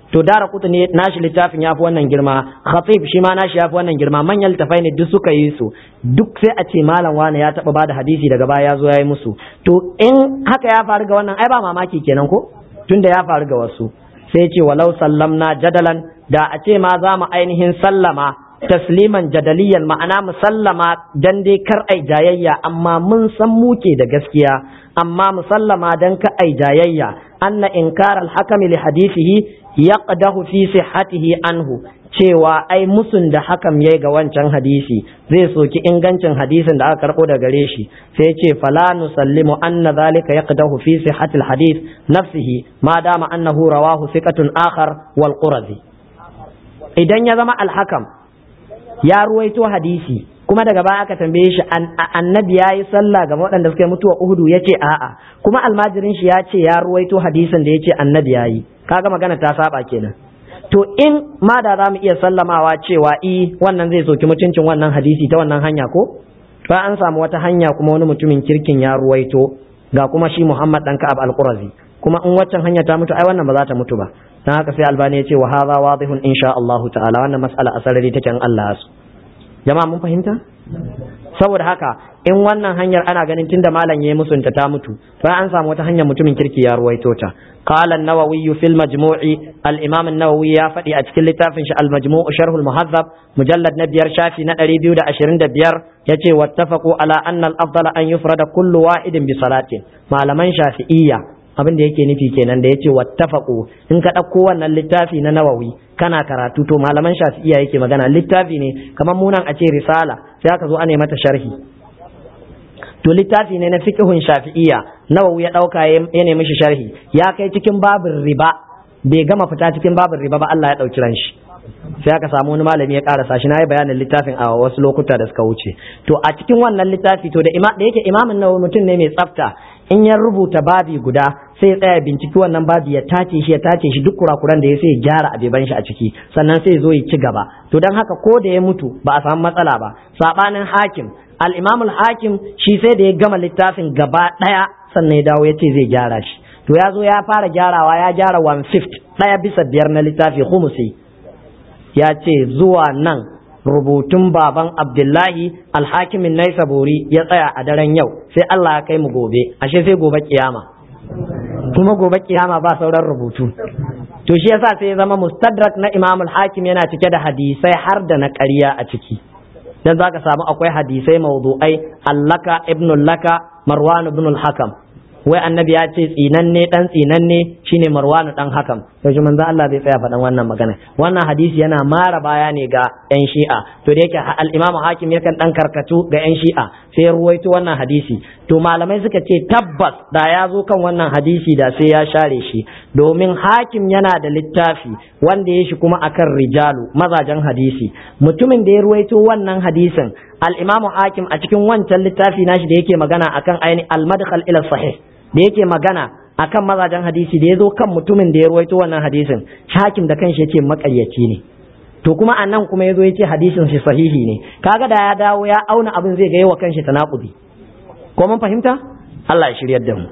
to dara kutu ne nashi littafin yafi wannan girma khatib shi ma nashi yafi wannan girma manyan littafai ne duk suka yi su duk sai a ce malam wani ya taba bada hadisi daga baya ya zo ya yi musu to in haka ya faru ga wannan ai ba mamaki kenan ko tunda ya faru ga wasu sai ce walau sallamna jadalan da a ce ma za mu ainihin sallama tasliman jadaliyan ma'ana musallama dan dai kar ai jayayya amma mun san muke da gaskiya amma musallama dan ka ai jayayya anna inkar al-hakam li hadithihi yaqdahu fi sihhatihi anhu cewa ai musun da hakam yayi ga wancan hadisi zai soki ingancin hadisin da aka karbo da gare shi sai ce fala nusallimu anna zalika yaqdahu fi sihhatil hadith nafsihi ma dama annahu rawahu thiqatun akhar wal qurazi idan ya zama al-hakam ya ruwaito hadisi kuma daga baya aka tambaye shi annabi ya yi sallah ga waɗanda suka yi mutuwa uhudu ya ce a'a kuma almajirin shi ya ce ya ruwaito hadisin da ya ce annabi ya yi kaga magana ta saba kenan to in ma da za mu iya sallamawa cewa i wannan zai soki mutuncin wannan hadisi ta wannan hanya ko ba an samu wata hanya kuma wani mutumin kirkin ya ruwaito ga kuma shi Muhammad dan Ka'ab al-Qurazi kuma in waccan hanya ta mutu ai wannan ba za ta mutu ba dan haka sai Albani ya ce wa hadha wadihun insha Allah ta'ala wannan mas'ala asarari take in Allah su jama'a mun fahimta saboda haka in wannan hanyar ana ganin tunda malam yayi musunta ta mutu to an samu wata hanyar mutumin kirki ya ruwaito ta qala an-nawawi fi al-majmu'i al-imam an-nawawi ya faɗi a cikin littafin shi al-majmu' sharh al-muhazzab mujallad na biyar shafi na 225 yace wattafaqu ala anna al-afdala an yufrada kullu wahidin bi salatin malaman shafi'iyya abin da yake nufi kenan da yace wattafaqu in ka ɗauko wannan littafi na nawawi kana karatu to malaman shafi'iyya yake magana littafi ne kamar munan a ce risala sai aka zo ana mata sharhi to littafi ne na fiqhun shafi'iyya nawawi ya dauka ya nemi shi sharhi ya kai cikin babin riba bai gama fita cikin babin riba ba Allah ya dauki ran shi sai aka samu wani malami ya karasa shi na yi bayanin littafin a wasu lokuta da suka wuce to a cikin wannan littafi to da da yake imamin nawawi mutum ne mai tsafta in ya rubuta babi guda sai ya tsaya binciki wannan babi ya tace shi ya tace shi duk kurakuran da ya sai ya gyara abeban shi a ciki sannan sai ya zo ya ci gaba to don haka ko da ya mutu ba a samu matsala ba sabanin hakim al-imam al-hakim shi sai da ya gama littafin gaba daya sannan ya dawo ya ce zai gyara shi to ya zo ya fara gyarawa ya gyara one fifth daya bisa biyar na littafi khumusi ya ce zuwa nan rubutun baban abdullahi alhakimin naisaburi ya tsaya a daren yau sai Allah ya kai mu gobe ashe sai gobe kiyama kuma gobe kiyama ba sauran rubutu to shi yasa sai ya zama mustadrak na imam hakim yana cike da hadisai har da na ƙarya a ciki dan zaka samu akwai hadisai mawdu'ai allaka ibn laka marwan ibn al-hakam wai annabi ya ce tsinanne dan tsinanne shine marwanu dan hakam yaushe manzo Allah bai tsaya faɗan wannan magana wannan hadisi yana mara baya ne ga yan shi'a to da yake al-imam hakim yakan dan karkatu ga yan shi'a sai ya ruwaito wannan hadisi to malamai suka ce tabbas da ya zo kan wannan hadisi da sai ya share shi domin hakim yana da littafi wanda ya shi kuma akan rijalu mazajen hadisi mutumin da ya ruwaito wannan hadisin al-imam hakim a cikin wancan littafi nashi da yake magana akan aini al-madkhal ila sahih da yake magana akan mazajen hadisi da ya zo kan mutumin da ya ruwaito wannan hadisin hakim da kanshi ya ce makaryaci ne to kuma a nan kuma ya zo ya ce hadisin shi sahihi ne kaga da ya dawo ya auna abin zai ga yawa kanshi tanakudi ko mun fahimta Allah ya shiryar da mu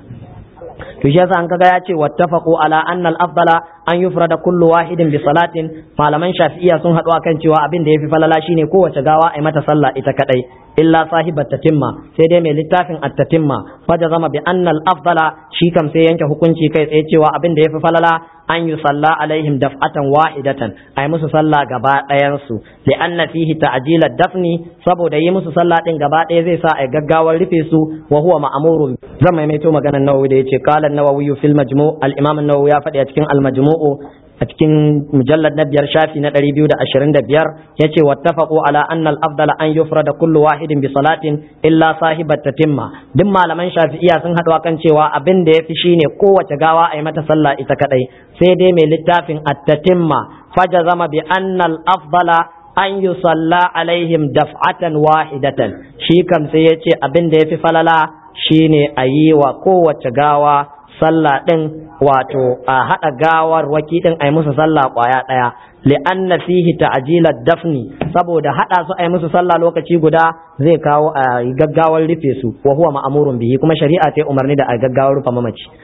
to shi yasa an kaga ya ce wattafaqu ala anna al-afdala an yufrada kullu wahidin bi salatin malaman shafi'iyya sun haɗu akan cewa abin da yafi falala shine kowace gawa ai mata sallah ita kadai illa sahibat tatimma sai dai mai littafin at-tatimma faja zama bi anna al-afdala shi kam sai yanke hukunci kai tsaye cewa abin da yafi falala an yi salla alaihim daf'atan wahidatan ai musu sallah gaba ɗayan su li anna fihi ta'jila dafni saboda yi musu sallah din gaba ɗaya zai sa ai gaggawar rufe su wa huwa ma'murun zan maimaito maganar nawawi da yace qala an-nawawi fil majmu' al-imam an-nawawi ya faɗi a cikin al-majmu' a cikin mujallad na biyar shafi na ɗari biyu da ashirin da biyar ya ce wattafaqu ala anna al-afdala an yufrada kullu wahidin bi salatin illa sahibat tatimma duk malaman shafi'iya sun haɗu kan cewa abin da yafi shine kowace gawa a yi mata sallah ita kadai sai dai mai littafin at-tatimma fajazama bi anna al-afdala an yusalla alaihim daf'atan wahidatan shi kam sai ya ce abin da yafi falala shine a yi wa kowace gawa sallah ɗin wato a haɗa gawar waki ɗin a yi musu sallah ƙwaya ɗaya li'anna fihi ta'jilat dafni saboda haɗa su a yi musu sallah lokaci guda zai kawo a gaggawar rufe su wa huwa ma'amurun bihi kuma shari'a ta umarni da a gaggawar rufe mamaci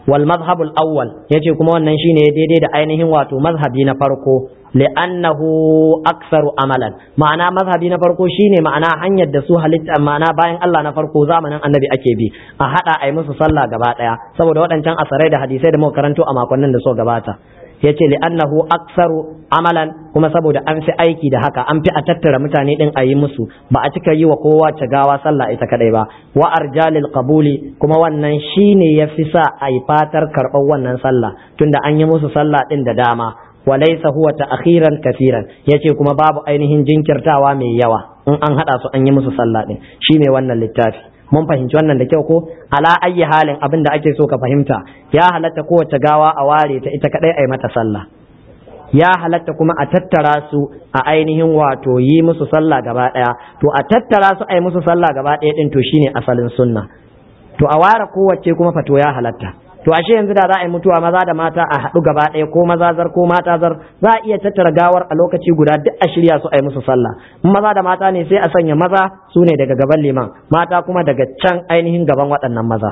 wal mazhabul awwal yace kuma wannan shine daidai da ainihin wato mazhabi na farko li'annahu aktsaru amalan ma'ana mazhabi na farko shine ma'ana hanyar da su halitta ma'ana bayan Allah na farko zamanin annabi ake bi a hada ai musu sallah gaba daya saboda waɗancan asarai da hadisai da muka karanto a makonnin da so gabata yace li'annahu aktsaru amalan kuma saboda an fi aiki da haka an fi a tattara mutane din a yi musu ba a cika yi wa kowa gawa sallah ita kadai ba wa arjalil qabuli kuma wannan shine yafi sa a yi fatar karɓar wannan sallah tunda an yi musu sallah din da dama walaisa huwa ta'khiran kafiran yace kuma babu ainihin jinkirtawa mai yawa in an hada su an yi musu sallah din shine wannan littafi mun fahimci wannan da kyau ko ala ayyi halin abin da ake so ka fahimta ya halatta kowace gawa a ware ta ita kadai ai mata sallah ya halatta kuma a tattara su a ainihin wato yi musu sallah gaba daya to a tattara su ai musu sallah gaba daya din to shine asalin sunna to a ware kowace kuma fato ya halatta to ashe yanzu da za a yi mutuwa maza da mata a haɗu gaba ɗaya ko maza zar ko mata zar za a iya tattara gawar a lokaci guda duk a shirya su a yi musu sallah in maza da mata ne sai a sanya maza su ne daga gaban liman mata kuma daga can ainihin gaban waɗannan maza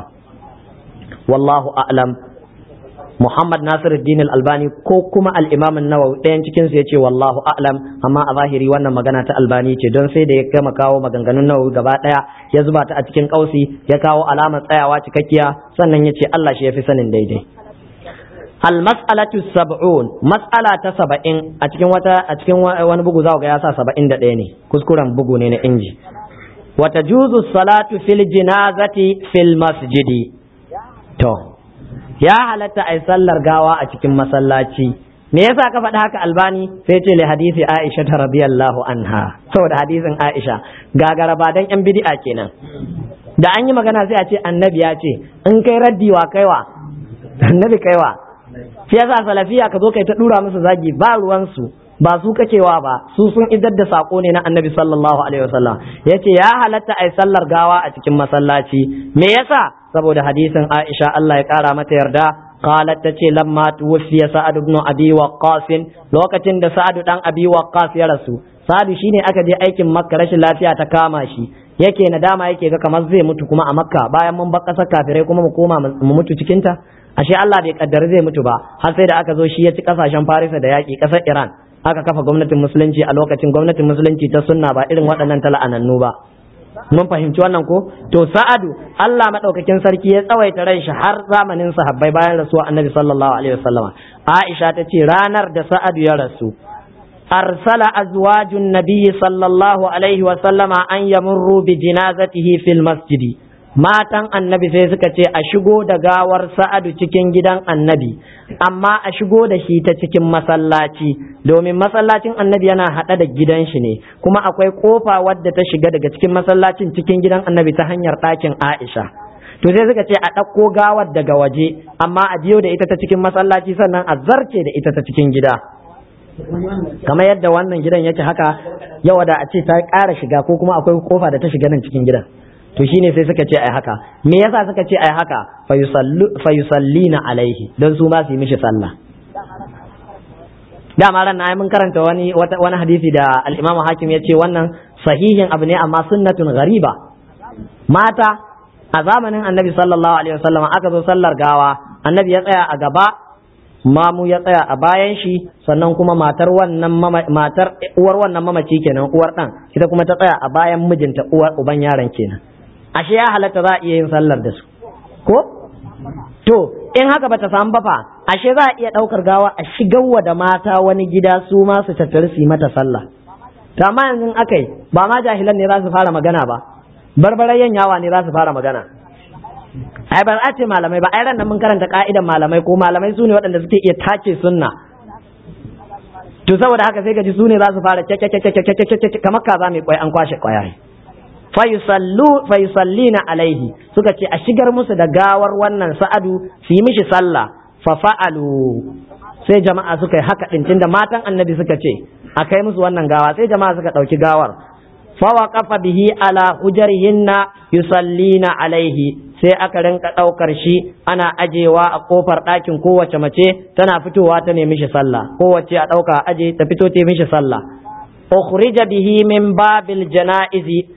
wallahu a'lam Muhammad Nasiruddin Al-Albani ko kuma al-Imam An-Nawawi ɗayan cikin su yace wallahu a'lam amma a zahiri wannan magana ta Albani ce don sai da ya gama kawo maganganun Nawawi gaba ɗaya ya zuba ta a cikin kausi ya kawo alamar tsayawa cikakkiya sannan yace Allah shi yafi sanin daidai Al-mas'alatu sab'un mas'ala ta saba'in a cikin wata a cikin wani bugu za ga ya sa saba'in da ɗaya ne kuskuren bugu ne na inji wa tajuzu salatu fil jinazati fil masjidi to ya halatta a sallar gawa a cikin masallaci me yasa ka faɗi haka albani sai ce li hadisi aisha ta radiyallahu anha saboda hadisin aisha gagara ba dan yan bid'a kenan da an yi magana sai a ce annabi ya ce in kai raddi wa kaiwa annabi kaiwa shi yasa salafiya ka zo kai ta dura musu zagi ba ruwansu ba su kacewa ba su sun idar da sako ne na annabi sallallahu alaihi wasallam yace ya halatta ai sallar gawa a cikin masallaci me yasa saboda hadisin Aisha Allah ya kara mata yarda qalat tace lamma tuwfiya Sa'ad ibn Abi Waqqas lokacin da Sa'ad dan Abi Waqqas ya rasu Sa'ad shine aka je aikin Makka rashin lafiya ta kama shi yake nadama yake ga kamar zai mutu kuma a Makka bayan mun bar kasar kafirai kuma mu koma mu mutu cikin ta ashe Allah bai kaddara zai mutu ba har sai da aka zo shi ya ci kasashen Farisa da yaki kasar Iran aka kafa gwamnatin musulunci a lokacin gwamnatin musulunci ta sunna ba irin waɗannan tala'anannu ba mun fahimci wannan ko to sa'adu Allah madaukakin sarki ya tsawaita ran shi har zamanin sahabbai bayan rasuwa annabi sallallahu alaihi wasallama Aisha ta ce ranar da sa'adu ya rasu arsala azwajun nabiyyi sallallahu alaihi wasallama an yamurru bi jinazatihi fil masjidi matan annabi sai suka ce a shigo da gawar sa'adu cikin gidan annabi amma a shigo da shi ta cikin masallaci domin masallacin annabi yana haɗe da gidan shi ne kuma akwai kofa wadda ta shiga daga cikin masallacin cikin gidan annabi ta hanyar ɗakin aisha to sai suka ce a ɗauko gawar daga waje amma a biyo da ita ta cikin masallaci sannan a zarce da ita ta cikin gida kamar yadda wannan gidan yake haka yawa da a ce ta ƙara shiga ko kuma akwai kofa da ta shiga nan cikin gidan to shine sai suka ce ai haka me yasa suka ce ai haka fa yusallina alaihi don su ma su yi mishi sallah dama ran na mun karanta wani wani hadisi da al-Imam Hakim ya ce wannan sahihin abu ne amma sunnatun ghariba mata a zamanin Annabi sallallahu alaihi wasallam aka zo sallar gawa Annabi ya tsaya a gaba mamu ya tsaya a bayan shi sannan kuma matar wannan matar uwar wannan mamaci kenan uwar dan ita kuma ta tsaya a bayan mijinta uwar uban yaron kenan ashe ya halatta za a iya yin sallar da su ko to in haka bata samu ba fa ashe za a iya daukar gawa a shigarwa da mata wani gida su ma su tattare su yi mata sallah to amma yanzu akai ba ma jahilan ne za su fara magana ba barbarayen yawa ne za su fara magana ai ba a ce malamai ba ai ran nan mun karanta ka'idan malamai ko malamai su ne waɗanda suke iya tace sunna to saboda haka sai ka ji su ne za su fara kamar kaza mai kwai an kwashe kwayaye fayusallina alaihi suka ce a shigar musu da gawar wannan sa'adu su yi mishi sallah fa fa'alu sai jama'a suka yi haka din tunda matan annabi suka ce a kai musu wannan gawa sai jama'a suka ɗauki gawar fawa kafa bihi ala hujarihinna yusallina alaihi sai aka rinka ɗaukar shi ana ajewa a kofar ɗakin kowace mace tana fitowa ta nemi shi sallah kowace a ɗauka aje ta fito ta mishi sallah ukhrija bihi min babil janaizi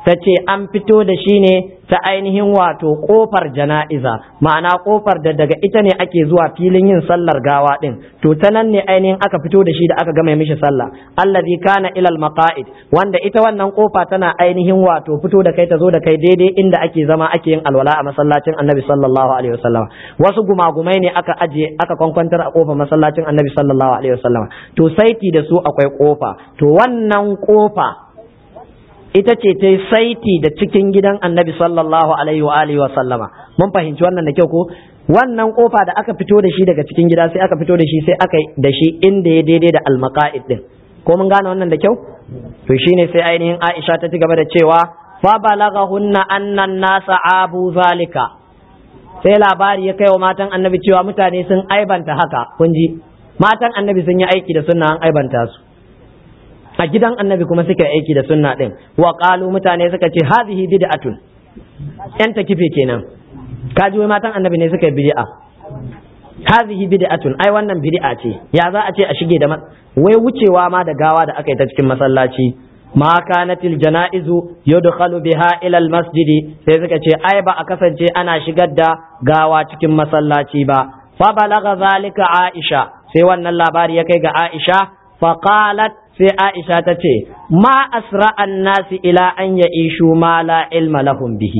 ta ce an fito da shi ne ta ainihin wato kofar jana'iza ma'ana kofar da daga ita ne ake zuwa filin yin sallar gawa din to ta nan ne ainihin aka fito da shi da aka gama mishi sallah allazi kana ilal maqa'id wanda ita wannan kofa tana ainihin wato fito da kai ta zo da kai daidai inda ake zama ake yin alwala a masallacin annabi sallallahu alaihi wasallam wasu gumagumai ne aka aje aka kwankwantar a kofar masallacin annabi sallallahu alaihi wasallam to saiti da su akwai kofa to wannan kofa ita ce ta yi saiti da cikin gidan annabi sallallahu alaihi wa alihi wa sallama mun fahimci wannan da kyau ko wannan kofa da aka fito da shi daga cikin gida sai aka fito da shi sai aka da shi inda ya daidai da almaqa'id din ko mun gane wannan da kyau to shine sai ainihin Aisha ta ci gaba da cewa fa balaghahunna annan nasa abu zalika sai labari ya kai wa matan annabi cewa mutane sun aibanta haka kun ji matan annabi sun yi aiki da sunna an aibanta su a gidan annabi kuma suka yi aiki da sunna din wa qalu mutane suka ce hadhihi bid'atun yan kife kenan kaji wai matan annabi ne suka yi bid'a hadhihi bid'atun ai wannan bid'a ce ya za a ce a shige da wai wucewa ma da gawa da aka yi ta cikin masallaci ma kanatil janaizu yudkhalu biha ila al masjidi sai suka ce ai ba a kasance ana shigar da gawa cikin masallaci ba fa balagha zalika aisha sai wannan labari ya kai ga aisha fa qalat sai Aisha ta ce, Ma asra'an nasi ila an ya ishu ma la ilma lahum bihi.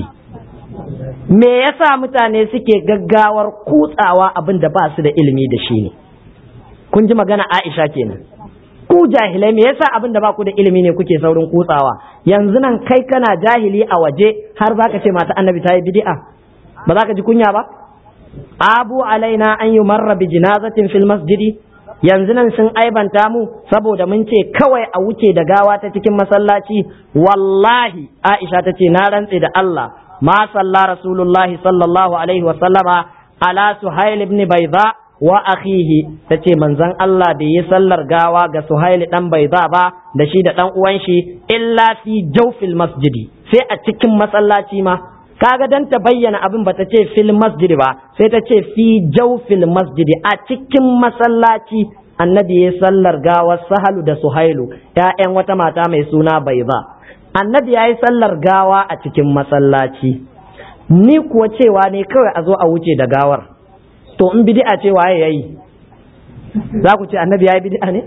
Me yasa mutane suke gaggawar kutsawa abin da ba su da ilimi da shi ne? Kun ji magana Aisha kenan. Ku jahilai me yasa abin da ba ku da ilimi ne kuke saurin kutsawa? Yanzu nan kai kana jahili a waje har za ka ce mata annabi ta yi bid'a. Ba za ka ji kunya ba? Abu alaina an yi marra bi jinazatin fil masjidi yanzu nan sun aibanta mu saboda mun ce kawai a wuce da gawa ta cikin masallaci wallahi aisha ta ce na rantse da Allah ma salla rasulullahi sallallahu alaihi wasallama ala suhail ibn bayda wa akhihi ta ce manzon Allah bai yi sallar gawa ga suhail dan bayda ba da shi da dan uwan shi illa fi jawfil masjidi sai a cikin masallaci ma kaga dan ta bayyana abin ba ta ce fil masjidi ba sai ta ce fi jawfil masjidi a cikin masallaci annabi ya sallar gawar sahalu da suhailu ‘ya'yan wata mata mai suna bai ba annabi ya yi sallar gawa a cikin masallaci ni kuwa cewa ne kawai a zo a wuce da gawar to in bidi'a cewa ya yi za ku ce annabi ya yi bidi'a ne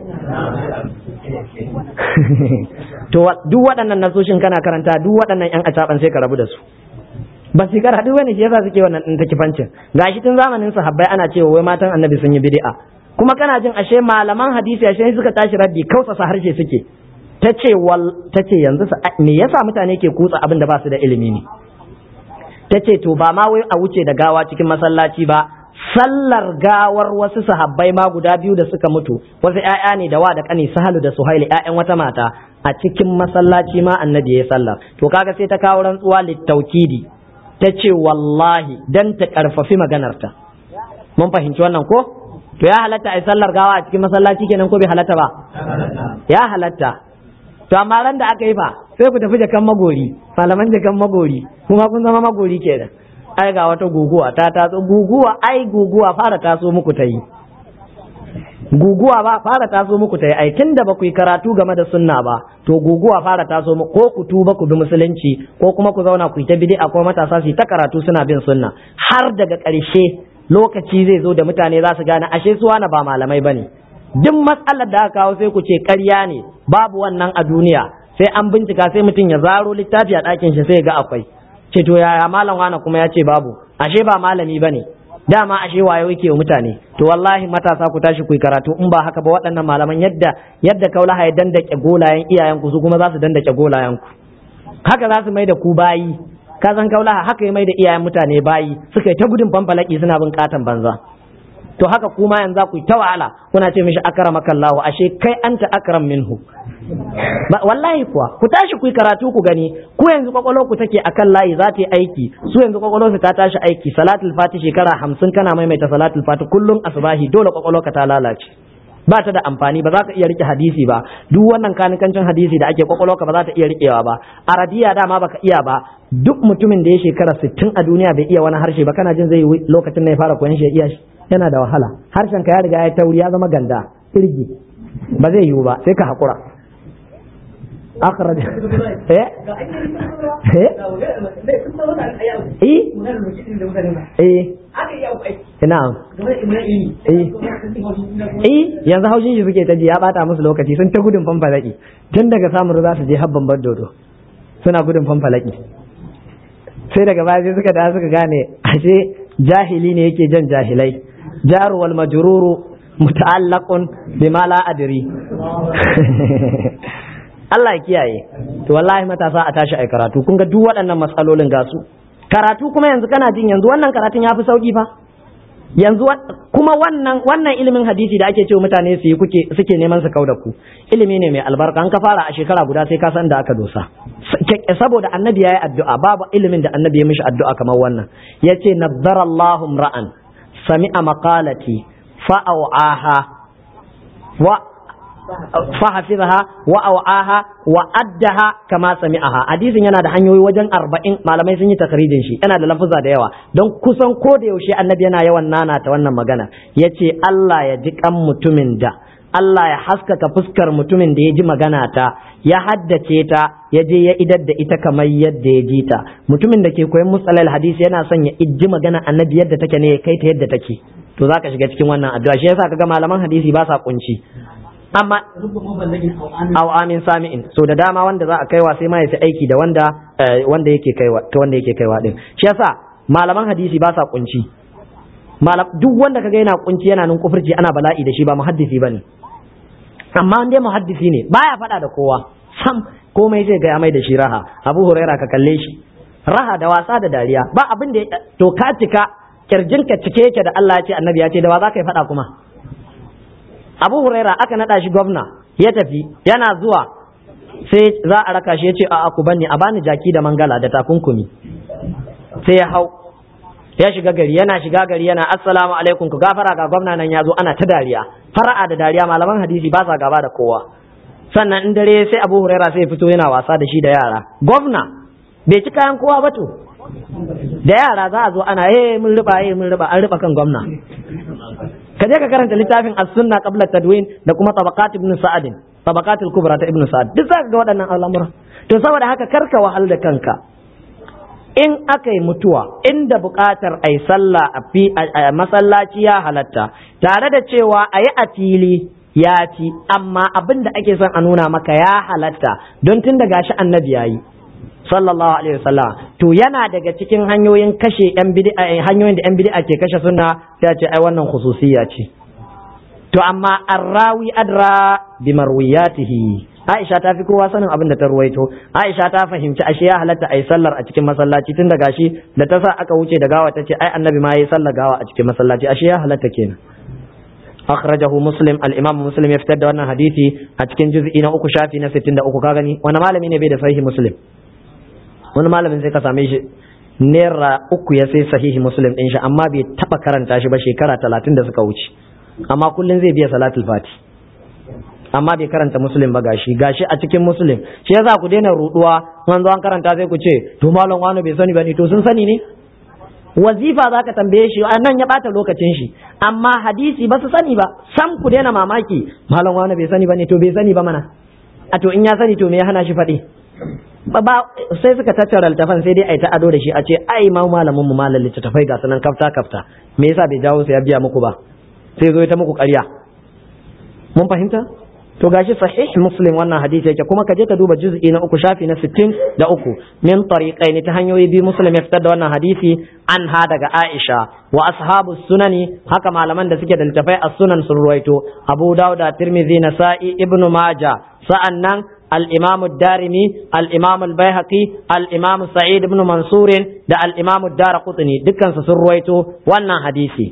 to duk waɗannan nasoshin kana karanta duk waɗannan ‘yan acaɓan sai ka rabu da su ba su karatu bane shi yasa suke wannan ɗin takifancin gashi tun zamanin sahabbai ana cewa wai matan annabi sun yi bid'a kuma kana jin ashe malaman hadisi ashe suka tashi raddi kausasa harshe suke ta ce wal ta ce yanzu me yasa mutane ke kutsa abin da ba su da ilimi ne ta ce to ba ma wai a wuce da gawa cikin masallaci ba sallar gawar wasu sahabbai ma guda biyu da suka mutu wasu ƴaƴa ne da wa da kani sahalu da suhaili ƴaƴan wata mata a cikin masallaci ma annabi ya sallar to kaga sai ta kawo rantsuwa littaukidi ta ce wallahi dan ta karfafi maganarta mun fahimci wannan ko to ya halatta a sallar gawa a cikin masallaci kenan ko bai halatta ba ya halatta to amma ran da aka yi fa sai ku tafi jakan magori malaman jakan magori kuma kun zama magori kenan ai ga wata guguwa ta taso guguwa ai guguwa fara taso muku ta yi guguwa ba fara taso muku ta yi ai tunda ba ku yi karatu game da sunna ba to guguwa fara taso muku ko ku tuba ku bi musulunci ko kuma ku zauna ku yi ta bid'a ko matasa su yi ta karatu suna bin sunna har daga ƙarshe lokaci zai zo da mutane za su gane ashe su wani ba malamai bane duk matsalar da aka kawo sai ku ce ƙarya ne babu wannan a duniya sai an bincika sai mutum ya zaro littafi a ɗakin shi sai ga akwai ce to yaya malam wani kuma ya ce babu ashe ba malami bane dama ashe waye yake wa mutane to wallahi matasa ku tashi ku yi karatu in ba haka ba waɗannan malaman yadda yadda kaulaha ya dandake golayen iyayen ku su kuma za su dandake golayen ku haka za su mai da ku bayi ka san kaulaha haka ya mai da iyayen mutane bayi suka yi ta gudun fanfalaki suna bin katon banza to haka kuma yanzu ku yi ta wahala kuna ce mishi akramaka Allah ashe kai anta akram minhu wallahi kuwa ku tashi ku yi karatu ku gani ku yanzu kwakwalwar ku take akan layi za ta yi aiki su yanzu kwakwalwar su ta tashi aiki salatul fati shekara hamsin kana maimaita salatul fati kullum asubahi dole kwakwalwar ka ta lalace ba ta da amfani ba za ka iya rike hadisi ba duk wannan kanikancin hadisi da ake kwakwalwarka ba za ta iya rikewa ba arabiya dama baka iya ba duk mutumin da ya shekara sittin a duniya bai iya wani harshe ba kana jin zai lokacin da ya fara koyon shi ya iya shi yana da wahala harshen ka ya riga ya tauri ya zama ganda irgi ba zai yiwu ba sai ka hakura akhraj eh eh eh na'am eh eh yanzu haushin shi suke ta ji ya bata musu lokaci sun ta gudun fanfalaki tun daga samun za su je habban bar dodo suna gudun fanfalaki sai daga baya sai suka da suka gane ashe jahili ne yake jan jahilai jaru wal majruru muta'allaqun bima la adri Allah ya kiyaye to wallahi matasa a tashi ai karatu kun ga duk waɗannan matsalolin ga su karatu kuma yanzu kana jin yanzu wannan karatun ya fi sauki fa yanzu kuma wannan wannan ilimin hadisi da ake cewa mutane su yi kuke suke neman su kauda ku ilimi ne mai albarka an ka fara a shekara guda sai ka san da aka dosa saboda annabi yayi addu'a babu ilimin da annabi ya mishi addu'a kamar wannan yace nazzara Allahu ra'an sami'a maqalati fa'awaha wa فحفظها وأوعاها وأدها كما سمعها hadisin yana da hanyoyi wajen arba'in malamai sun yi takrijin shi yana da lafuza da yawa don kusan ko da yaushe annabi yana yawan nana ta wannan magana yace Allah ya ji kan mutumin da Allah ya haskaka fuskar mutumin da ya ji magana ta ya haddace ta ya je ya idar da ita kamar yadda ya ji ta mutumin da ke koyon musalal hadisi yana son ya iji magana annabi yadda take ne ya kai ta yadda take to zaka shiga cikin wannan addu'a shi yasa kaga malaman hadisi ba sa kunci amma aw amin sami'in so da dama wanda za a kaiwa sai ma ya fi aiki da wanda wanda yake kaiwa ta wanda yake kaiwa din shi yasa malaman hadisi ba sa kunci duk wanda kaga yana kunci yana nun kufurci ana bala'i da shi ba muhaddisi bane amma dai muhaddisi ne baya faɗa da kowa sam komai zai ga mai da shi raha abu huraira ka kalle shi raha da wasa da dariya ba abin da to ka cika kirjinka cike yake da Allah ya ce annabi ya ce da wa za ka yi faɗa kuma abu huraira aka naɗa shi gwamna ya tafi yana zuwa sai za a raka shi ya ce a ku bani a bani jaki da mangala da takunkumi sai ya hau ya shiga gari yana shiga gari yana assalamu alaikum ku gafara ga gwamna nan ya zo ana ta dariya fara'a da dariya malaman hadisi ba sa gaba da kowa sannan in dare sai abu huraira sai fito yana wasa da shi da yara gwamna bai ci kayan kowa ba to da yara za a zo ana eh mun riba eh mun riba an riba kan gwamna ka je ka karanta littafin as-sunna qabla tadwin da kuma tabaqat ibn sa'ad tabaqat al-kubra ta ibn sa'ad duk zaka ga waɗannan al'amura to saboda haka karka wahal da kanka in aka yi mutuwa inda buƙatar a yi sallah a masallaci ya halatta tare da cewa a yi a fili ya fi amma abin da ake son a nuna maka ya halatta don tun da gashi annabi ya yi sallallahu alaihi wasallam to yana daga cikin hanyoyin kashe yan bid'a hanyoyin da yan bid'a ke kashe sunna sai ce ai wannan khususiyya ce to amma arrawi adra bi marwiyatihi Aisha ta fi kowa sanin abin da ta ruwaito Aisha ta fahimci ashe ya halatta ai sallar a cikin masallaci tun da gashi da ta sa aka wuce da gawa ta ce ai annabi ma yayi sallar gawa a cikin masallaci ashe ya halatta kenan akhrajahu muslim al-imam muslim ya fitar da wannan hadisi a cikin juz'i na uku shafi na 63 ka gani wani malami ne bai da sahihi muslim wani malamin sai ka same shi naira uku ya sai sahihi muslim din shi amma bai taba karanta shi ba shekara talatin da suka wuce amma kullum zai biya salatul fati amma bai karanta muslim ba gashi gashi a cikin muslim shi yasa ku daina ruduwa an zo an karanta sai ku ce to malam wani bai sani ba ne to sun sani ne wazifa za ka tambaye shi a nan ya bata lokacin shi amma hadisi ba su sani ba sam ku daina mamaki malam wani bai sani ba ne to bai sani ba mana a to in ya sani to me ya hana shi faɗi ba sai suka tattara littafan sai dai ai ta ado da shi a ce ai ma malamin mu malam littattafai ga sanan kafta kafta me yasa bai jawo su ya biya muku ba sai zo ta muku ƙarya mun fahimta to gashi sahih muslim wannan hadisi yake kuma ka je ka duba juz'i na uku shafi na sittin da uku min tariqaini ta hanyoyi biyu muslim ya fitar da wannan hadisi an ha daga aisha wa ashabu sunani haka malaman da suke da littafai as-sunan sun ruwaito abu dauda tirmidhi nasa'i ibnu majah sa'annan الإمام الدارمي الإمام البيهقي الإمام سعيد بن منصور دا الإمام الدار قطني دكان سسرويتو وانا حديثي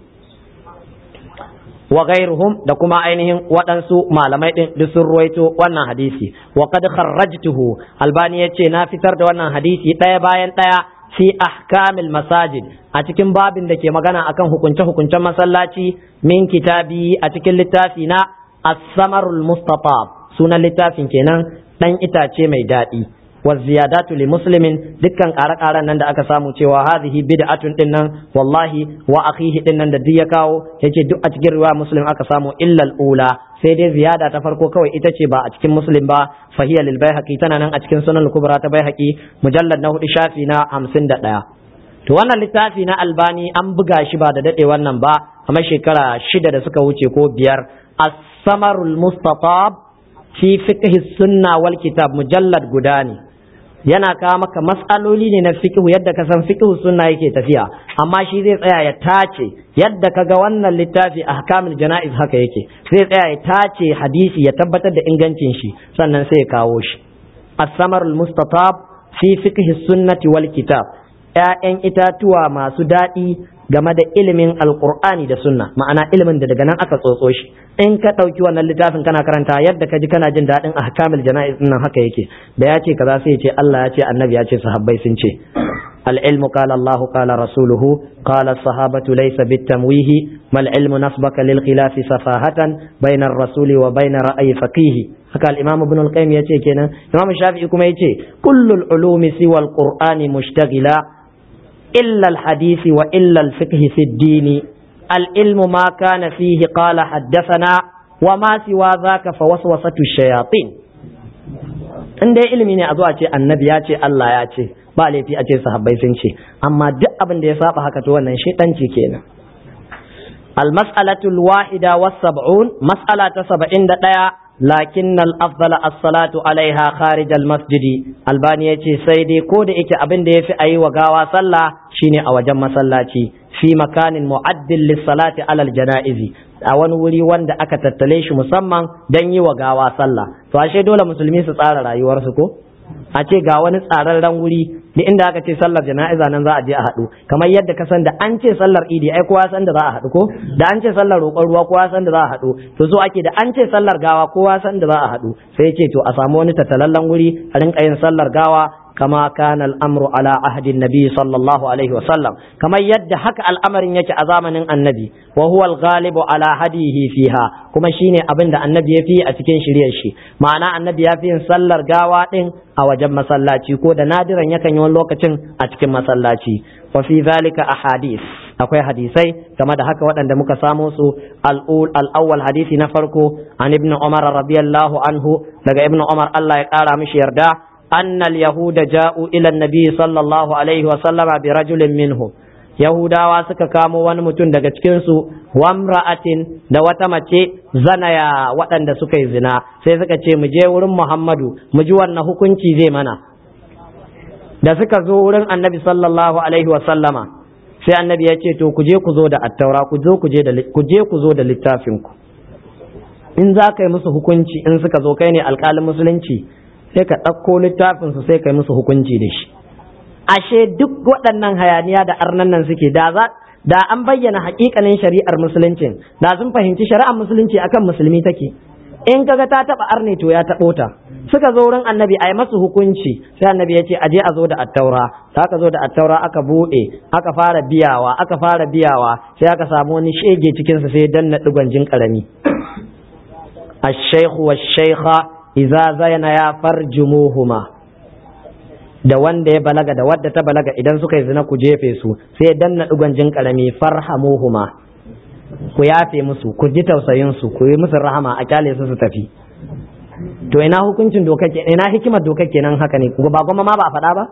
وغيرهم da kuma ainihin waɗansu malamai ɗin da sun ruwaito wannan hadisi wa qad kharrajtuhu albani yace na fitar da wannan hadisi ɗaya bayan ɗaya fi ahkamil masajid a cikin babin da ke magana akan hukunce hukuncen masallaci min kitabi a cikin littafi na as-samarul mustatab sunan littafin kenan dan itace mai daɗi wa ziyadatu li muslimin dukkan ƙare-ƙaren nan da aka samu cewa hadhihi bid'atun din nan wallahi wa akhihi din nan da duk ya kawo yace duk a cikin riwaya muslim aka samu illa al-ula sai dai ziyada ta farko kawai ita ce ba a cikin muslim ba fahiya lil baihaqi tana nan a cikin sunan kubra ta baihaqi mujallad na hudu shafi na 51 to wannan littafi na albani an buga shi ba da dade wannan ba kamar shekara shida da suka wuce ko biyar as-samarul mustatab fi fiqh sunna wal kitab mujallad guda ne yana kawo maka mas'aloli ne na fiqh yadda ka san fiqh sunna yake tafiya amma shi zai tsaya ya tace yadda ka ga wannan littafi ahkamul jana'iz haka yake zai tsaya ya tace hadisi ya tabbatar da ingancin shi sannan sai ya kawo shi as-samarul mustatab fi fiqh sunnati wal kitab ‘ya'yan itatuwa masu daɗi game da ilimin alkur'ani da sunna ma'ana ilimin da daga nan aka tsotso shi in ka ɗauki wannan littafin kana karanta yadda ka ji kana jin daɗin ahkamul jana'iz nan haka yake da ya ce kaza sai ya ce Allah ya ce annabi ya ce sahabbai sun ce العلم قال الله قال رسوله قال الصحابة ليس بالتمويه ما العلم نصبك للخلاف سفاهة بين الرسول وبين رأي فقيه haka al-imam ibn al-qayyim yace kenan imam shafi'i kuma yace kullul ulumi siwa al-qur'ani mushtaghila illa al-hadisi wa illa al-fiqh fi ad-din al-ilmu ma kana fihi qala haddathana wa ma siwa dhaka fa waswasatu shayatin in dai ilimi ne a zuwa ce annabi ya ce Allah ya ce ba laifi a ce sahabbai sun ce amma duk abin da ya saba haka to wannan shaitanci kenan al-mas'alatu al-wahida was-sab'un mas'ala ta 71 lakin al-afdal as-salatu alaiha kharij al-masjidi albani yace sai dai ko da yake abin da yafi ayi wa gawa sallah shine a wajen masallaci fi makanin mu'addil lis-salati ala al-janaizi a wani wuri wanda aka tattale shi musamman don yi wa gawa sallah to ashe dole musulmi su tsara rayuwarsu ko a ce ga wani tsararren wuri da inda aka ce sallar jana'iza nan za a je a haɗu kamar yadda ka san da an ce sallar idi ai kowa san da za a haɗu ko da an ce sallar roƙon ruwa kowa san da za a haɗu to so ake da an ce sallar gawa kowa san da za a haɗu sai ce to a samu wani tattalallen wuri a rinka yin sallar gawa كما كان الأمر على عهد النبي صلى الله عليه وسلم كما يد حك الأمر يك أزامن النبي وهو الغالب على هديه فيها كما شيني أبن النبي في أتكين شريع شي معنى النبي في صلى قاوات أو جب مسلاتي كود نادرا يكن يوم لوكتين أتكين مسلاتي وفي ذلك أحاديث akwai hadisai game da haka waɗanda muka samo su al'awwal hadisi na farko an ibn umar radiyallahu anhu daga ibn umar Allah ya ƙara mishi yarda أن اليهود جاءوا إلى النبي صلى الله عليه وسلم برجل منهم Yahudawa suka kamo wani mutum daga cikinsu wamra'atin da wata mace zanaya waɗanda suka yi zina sai suka ce mu je wurin Muhammadu mu ji wannan hukunci zai mana da suka zo wurin annabi sallallahu alaihi wa sallama sai annabi ya ce to ku je ku zo da attaura ku zo ku je ku je ku zo da littafinku in za ka yi musu hukunci in suka zo kai ne alƙalin musulunci sai ka ɗauko littafinsu sai ka yi musu hukunci da shi ashe duk waɗannan hayaniya da arnan nan suke da za da an bayyana haƙiƙanin shari'ar musuluncin da sun fahimci shari'ar musulunci akan musulmi take in kaga ta taɓa arne to ya taɓo ta suka zo wurin annabi a yi masu hukunci sai annabi ya ce aje a zo da attaura da aka zo da attaura aka buɗe aka fara biyawa aka fara biyawa sai aka samu wani shege cikinsa sai danna ɗigon jin ƙarami الشيخ والشيخة iza zayana ya farjumuhuma da wanda ya balaga da wadda ta balaga idan suka yi zina ku jefe su sai danna digon jin karami farhamuhuma ku yafe musu ku ji tausayin su ku yi musu rahama a kyale su su tafi to ina hukuncin doka ke ina hikimar doka kenan haka ne ba goma ma ba a faɗa ba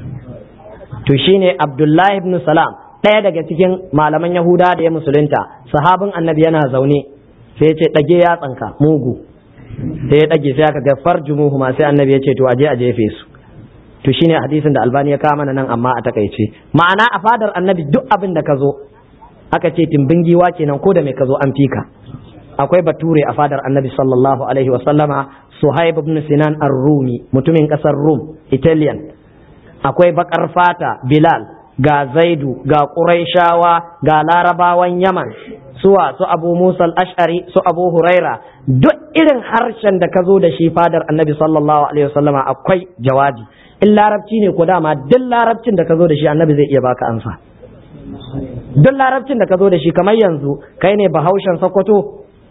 to shine Abdullahi ibn Salam ɗaya daga cikin malaman Yahuda da ya musulunta sahabin annabi yana zaune sai ya ce ɗage ya tsanka mugu sai ya ɗage sai aka ga farjumuhu ma sai annabi ya ce to aje a jefe su to shine hadisin da albani ya kawo mana nan amma a takaice ma'ana a fadar annabi duk abin da ka zo aka ce timbin giwa kenan ko da mai ka zo an fika akwai bature a fadar annabi sallallahu alaihi wa sallama suhaib ibn sinan ar-rumi mutumin kasar rum italian akwai bakar fata bilal ga zaidu ga quraishawa ga larabawan yaman suwa su abu musa al-ash'ari su abu huraira duk irin harshen da ka zo da shi fadar annabi sallallahu alaihi wasallama akwai jawabi in larabci ne ko dama duk larabcin da ka zo da shi annabi zai iya baka ansa duk larabcin da ka zo da shi kamar yanzu kai ne bahaushen sokoto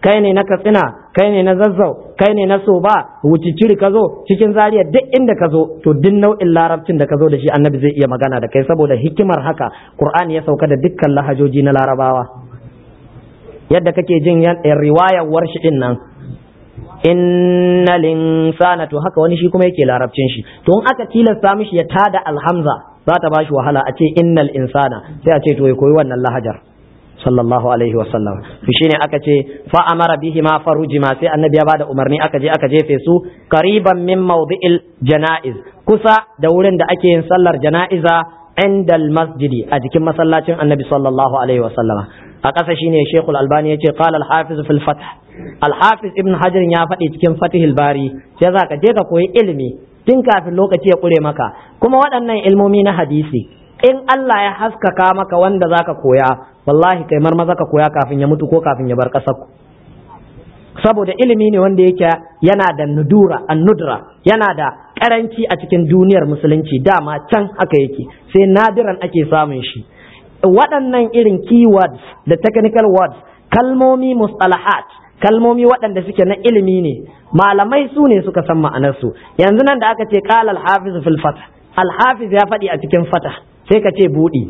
kai ne na katsina kai ne na zazzau kai ne na soba wuciciri ka zo cikin zariya duk inda ka zo to duk nau'in larabcin da ka zo da shi annabi zai iya magana da kai saboda hikimar haka qur'ani ya sauka da dukkan lahajoji na larabawa yadda kake jin riwayar warshi din nan inna linsana to haka wani shi kuma yake larabcin shi to in aka tilasta mishi ya tada alhamza za ta bashi wahala a ce innal insana sai a ce to ya koyi wannan lahajar sallallahu alaihi wa sallam to shine aka ce fa amara bihi ma farujima sai annabi ya bada umarni aka je aka jefe su qariban min mawdi'il janaiz kusa da wurin da ake yin sallar janaiza inda masjidi a jikin masallacin annabi sallallahu alaihi wa sallam a ƙasa shine shekul albani ya ce qala al-hafiz fil fath al-hafiz ibn hajar ya faɗi cikin fatihul bari sai za ka je ka koyi ilimi tun kafin lokaci ya ƙure maka kuma waɗannan ilmomi na hadisi in Allah ya haskaka maka wanda zaka koya wallahi kai marmaza ka koya kafin ya mutu ko kafin ya bar ƙasar ku saboda ilimi ne wanda yake yana da nudura annudra yana da karanci a cikin duniyar musulunci dama can haka yake sai nadiran ake samun shi waɗannan irin keywords da technical words kalmomi mustalahat kalmomi waɗanda suke na ilimi ne malamai su ne suka san ma'anarsu yanzu nan da aka ce qala al-hafiz fil fath al-hafiz ya faɗi a cikin fatah sai ka ce buɗi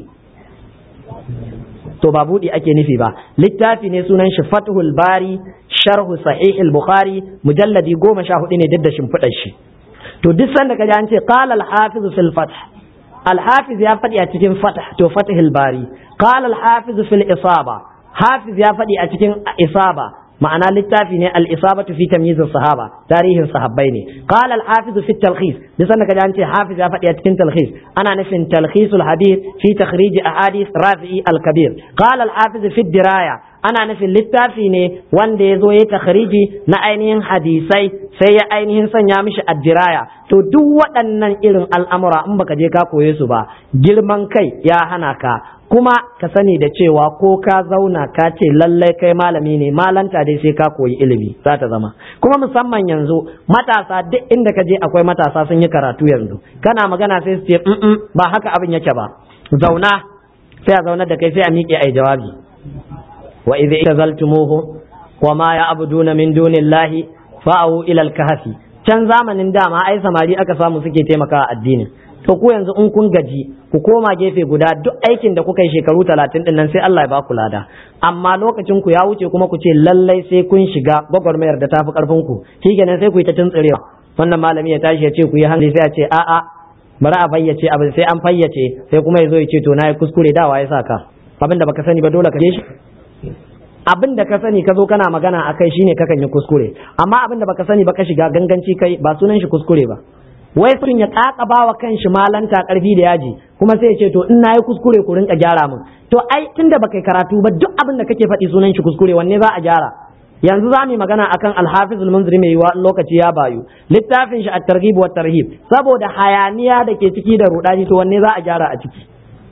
to ba buɗi ake nufi ba littafi ne sunan shi fathul bari sharhu sahih al-bukhari mujalladi goma sha hudu ne duk da shimfiɗar shi to duk sanda ka ji an ce qala al-hafiz fil fath al-hafiz ya faɗi a cikin fatah to fathul bari qala al-hafiz fil isaba hafiz ya faɗi a cikin isaba ma'ana littafi ne al-isabatu fi tamyiz sahaba tarihin sahabbai ne qala al-hafiz fi talkhis duk sanda kaji an ce hafiz ya faɗi a cikin talkhis ana nufin talkhisul habir fi takhrij ahadith rafi'i al-kabir qala al-hafiz fi diraya ana nufin littafi ne wanda ya zo ya takhriji na ainihin hadisai sai ya ainihin sanya mishi addiraya to duk waɗannan irin al'amura in baka je ka koye su ba girman kai ya hana ka kuma ka sani da cewa ko ka zauna ka ce lallai kai malami ne malanta dai sai ka koyi ilimi za ta zama kuma musamman yanzu matasa duk inda ka je akwai matasa sun yi karatu yanzu kana magana sai su ce ba haka abin yake ba zauna sai a zaunar da kai sai a miƙe ai jawabi wa idza itazaltumuhu wa ma ya'buduna min dunillahi fa'u ila al-kahfi can zamanin dama ai samari aka samu suke taimakawa addinin to ku yanzu in kun gaji ku koma gefe guda duk aikin da kuka yi shekaru talatin din nan sai Allah ya ba ku lada amma lokacin ku ya wuce kuma ku ce lallai sai kun shiga gwagwarmayar da tafi karfin ku shikenan sai ku yi ta tuntsirewa wannan malami ya tashi ya ce ku yi hankali sai ya ce a'a bari a fayyace abin sai an fayyace sai kuma ya zo ya ce to na yi kuskure dawa ya saka abin da baka sani ba dole ka je shi abin da ka sani ka zo kana magana a kai shine kakan yi kuskure amma abin da baka sani ba ka shiga ganganci kai ba sunan shi kuskure ba wai sun ya kakaba wa kanshi malanta karfi da yaji kuma sai ya ce to in nayi kuskure ku rinka gyara min to ai tunda baka yi karatu ba duk abin da kake faɗi sunan shi kuskure wanne za a gyara yanzu za mu yi magana akan alhafiz al-munziri mai yiwa lokaci ya bayu littafin shi at-targhib wa tarhib saboda hayaniya da ke ciki da rudani to wanne za a gyara a ciki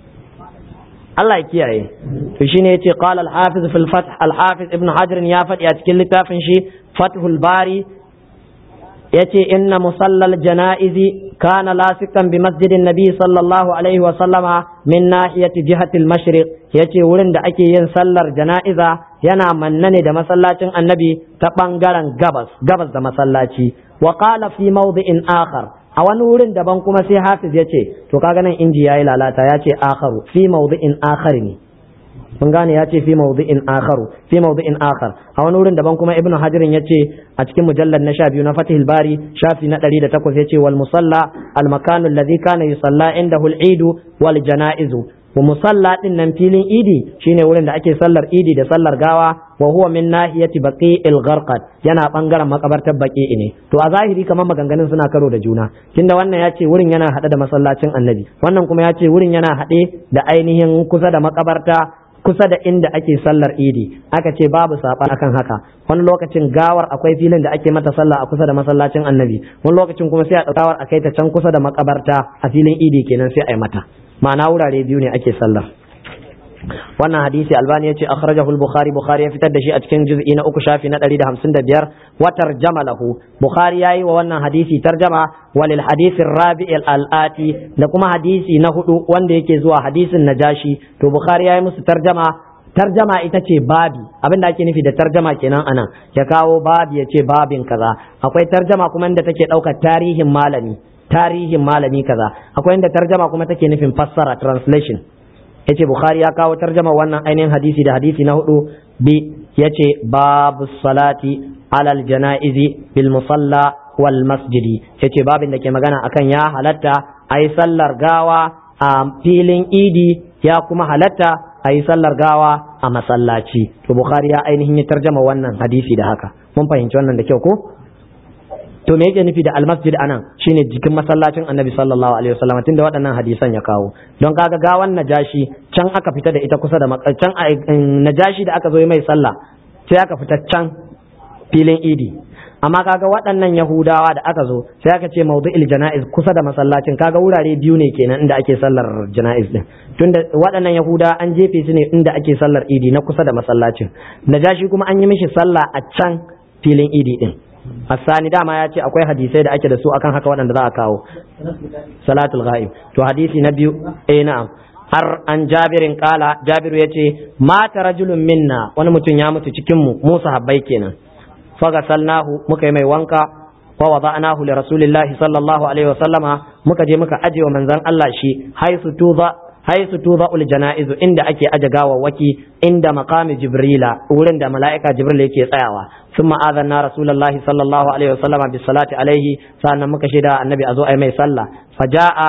Allah ya kiyaye to shine yace qala al-hafiz fil fath al-hafiz ibn hajar ya faɗi a cikin littafin shi fathul bari yace inna musallal janaizi kana lasikan bi masjidin nabi sallallahu alaihi wa sallama min nahiyati jihati al-mashriq yace wurin da ake yin sallar jana'iza yana manne ne da masallacin annabi ta bangaren gabas gabas da masallaci wa qala fi mawdi'in akhar a wani wurin daban kuma sai hafiz yace to kaga nan inji yayi lalata yace akharu fi mawdi'in akhar ne mun gane ya ce fi mawdi'in akharu fi mawdi'in akhar a wani wurin daban kuma ibnu hajirin ya ce a cikin mujallar na sha biyu na fatihul bari shafi na ɗari da takwas ya ce wal musalla al makanu alladhi kana yusalla indahu al idu wal janaizu wa musalla din nan filin idi shine wurin da ake sallar idi da sallar gawa wa huwa min nahiyati baqi'il gharqad yana bangaren makabartar baqi'i ne to a zahiri kamar maganganun suna karo da juna tunda wannan ya ce wurin yana hade da masallacin annabi wannan kuma ya ce wurin yana hade da ainihin kusa da makabarta kusa da inda ake sallar idi aka ce babu saɓa akan haka wani lokacin gawar akwai filin da ake mata sallah a kusa da masallacin annabi wani lokacin kuma sai a gawar a kai ta can kusa da makabarta a filin idi kenan sai a yi mata ma'ana wurare biyu ne ake sallah wannan hadisi albani ya ce akhrajahu al-bukhari bukhari ya fitar da shi a cikin juz'i na uku shafi na 155 wa tarjama lahu bukhari yayi wa wannan hadisi tarjama walil hadisi rabi al-ati da kuma hadisi na hudu wanda yake zuwa hadisin najashi to bukhari yayi musu tarjama tarjama ita ce babi abinda ake nufi da tarjama kenan anan ya kawo babi ya ce babin kaza akwai tarjama kuma inda take ɗaukar tarihin malami tarihin malami kaza akwai inda tarjama kuma take nufin fassara translation yace bukhari ya kawo tarjama wannan ainihin hadisi da hadisi na hudu bi yace babu salati alal janaizi bil musalla wal masjidi yace babin da ke magana akan ya halatta ayi sallar gawa a filin idi ya kuma halatta a yi sallar gawa a masallaci to bukhari ya ainihin ya tarjama wannan hadisi da haka mun fahimci wannan da kyau ko to me yake nufi da almasjid anan shine jikin masallacin annabi sallallahu alaihi wasallam tunda waɗannan hadisan ya kawo don kaga gawan najashi can aka fita da ita kusa da can najashi da aka zo mai sallah sai aka fita can filin idi amma kaga waɗannan yahudawa da aka zo sai aka ce mawdu'il jana'iz kusa da masallacin kaga wurare biyu ne kenan inda ake sallar jana'iz din tunda waɗannan yahuda an jefe su ne inda ake sallar idi na kusa da masallacin najashi kuma an yi mishi sallah a can filin idi din Hassani dama ya ce akwai hadisai da ake da su akan haka waɗanda za a kawo salatul ghaib to hadisi na biyu eh na'am har an jabirin kala jabiru ya ce mata rajulun minna wani mutum ya mutu cikin mu mu sahabbai kenan fagasalnahu muka yi mai wanka wa wada'nahu li rasulillahi sallallahu alaihi wa sallama muka je muka aje wa manzon Allah shi haisu tuza haisu tuza ul janaizu inda ake aje gawawwaki inda maqami jibrila wurin da mala'ika jibril yake tsayawa thumma adana rasulullahi sallallahu alaihi wa sallama bis salati alaihi sannan muka shaida annabi azo ai mai sallah faja'a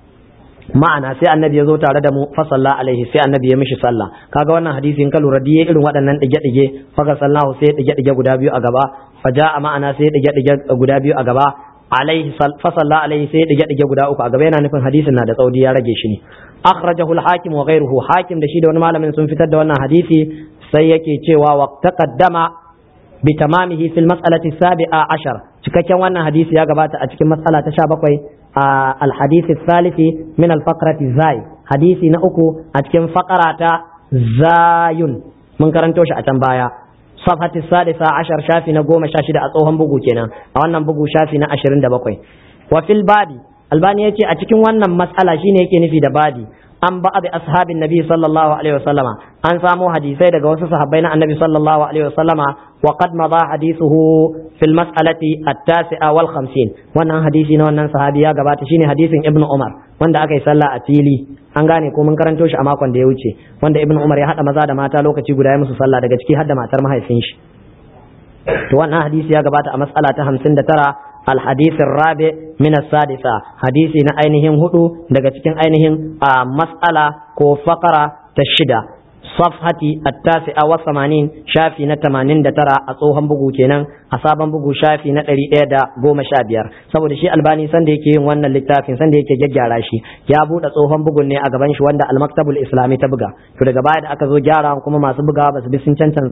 ma'ana sai annabi ya zo tare da mu fa salla alaihi sai annabi ya mishi sallah kaga wannan hadisi in ka lura diye irin waɗannan dige dige fa sallahu sai dige dige guda biyu a gaba fa ja'a ma'ana sai dige dige guda biyu a gaba alaihi fa salla alaihi sai dige dige guda uku a gaba yana nufin hadisin na da tsaudi ya rage shi ne akhrajahu al-hakim wa ghayruhu hakim da shi da wani malamin sun fitar da wannan hadisi sai yake cewa wa taqaddama bi tamamihi fil mas'alati sabi'a ashar cikakken wannan hadisi ya gabata a cikin matsala ta 17 الحديث الثالث من الفقرة زاي حديث نأكو أتكن فقرة زاي من كرنتوش أتنبايا صفحة السادسة عشر شافي نقوم شاشدة أطوهم بقو كنا أو أنم بقو شافي نأشرين دبقوي وفي البادي الباني يتي أتكن وانا مسألة شيني يكي نفي دبادي an ba da ashabin nabi sallallahu alaihi wasallama an samo hadisai daga wasu sahabbai na annabi sallallahu alaihi wasallama wa qad madha hadithuhu fil mas'alati at-tasi'a wal 50 wannan hadisi na wannan sahabi ya gabata shine hadisin ibnu umar wanda aka yi sallah a fili an gane ko mun karanto shi a makon da ya wuce wanda ibnu umar ya hada maza da mata lokaci guda ya musu sallah daga ciki har da matar mahaifin shi to wannan hadisi ya gabata a mas'ala ta 59 الحديث الرابع من السادسة حديث ainihin hudu daga cikin ainihin mas'ala ko fakara ta shida safhati at-tasi'a wa samanin shafi na tamanin da tara a tsohon bugu kenan a sabon bugu shafi na ɗari ɗaya da goma sha biyar saboda shi albani sanda yake yin wannan littafin sanda yake gyaggyara shi ya buɗe tsohon bugun ne a gaban shi wanda al-maktabul islami ta buga to daga baya da aka zo gyara kuma masu bugawa ba su bi sun cancan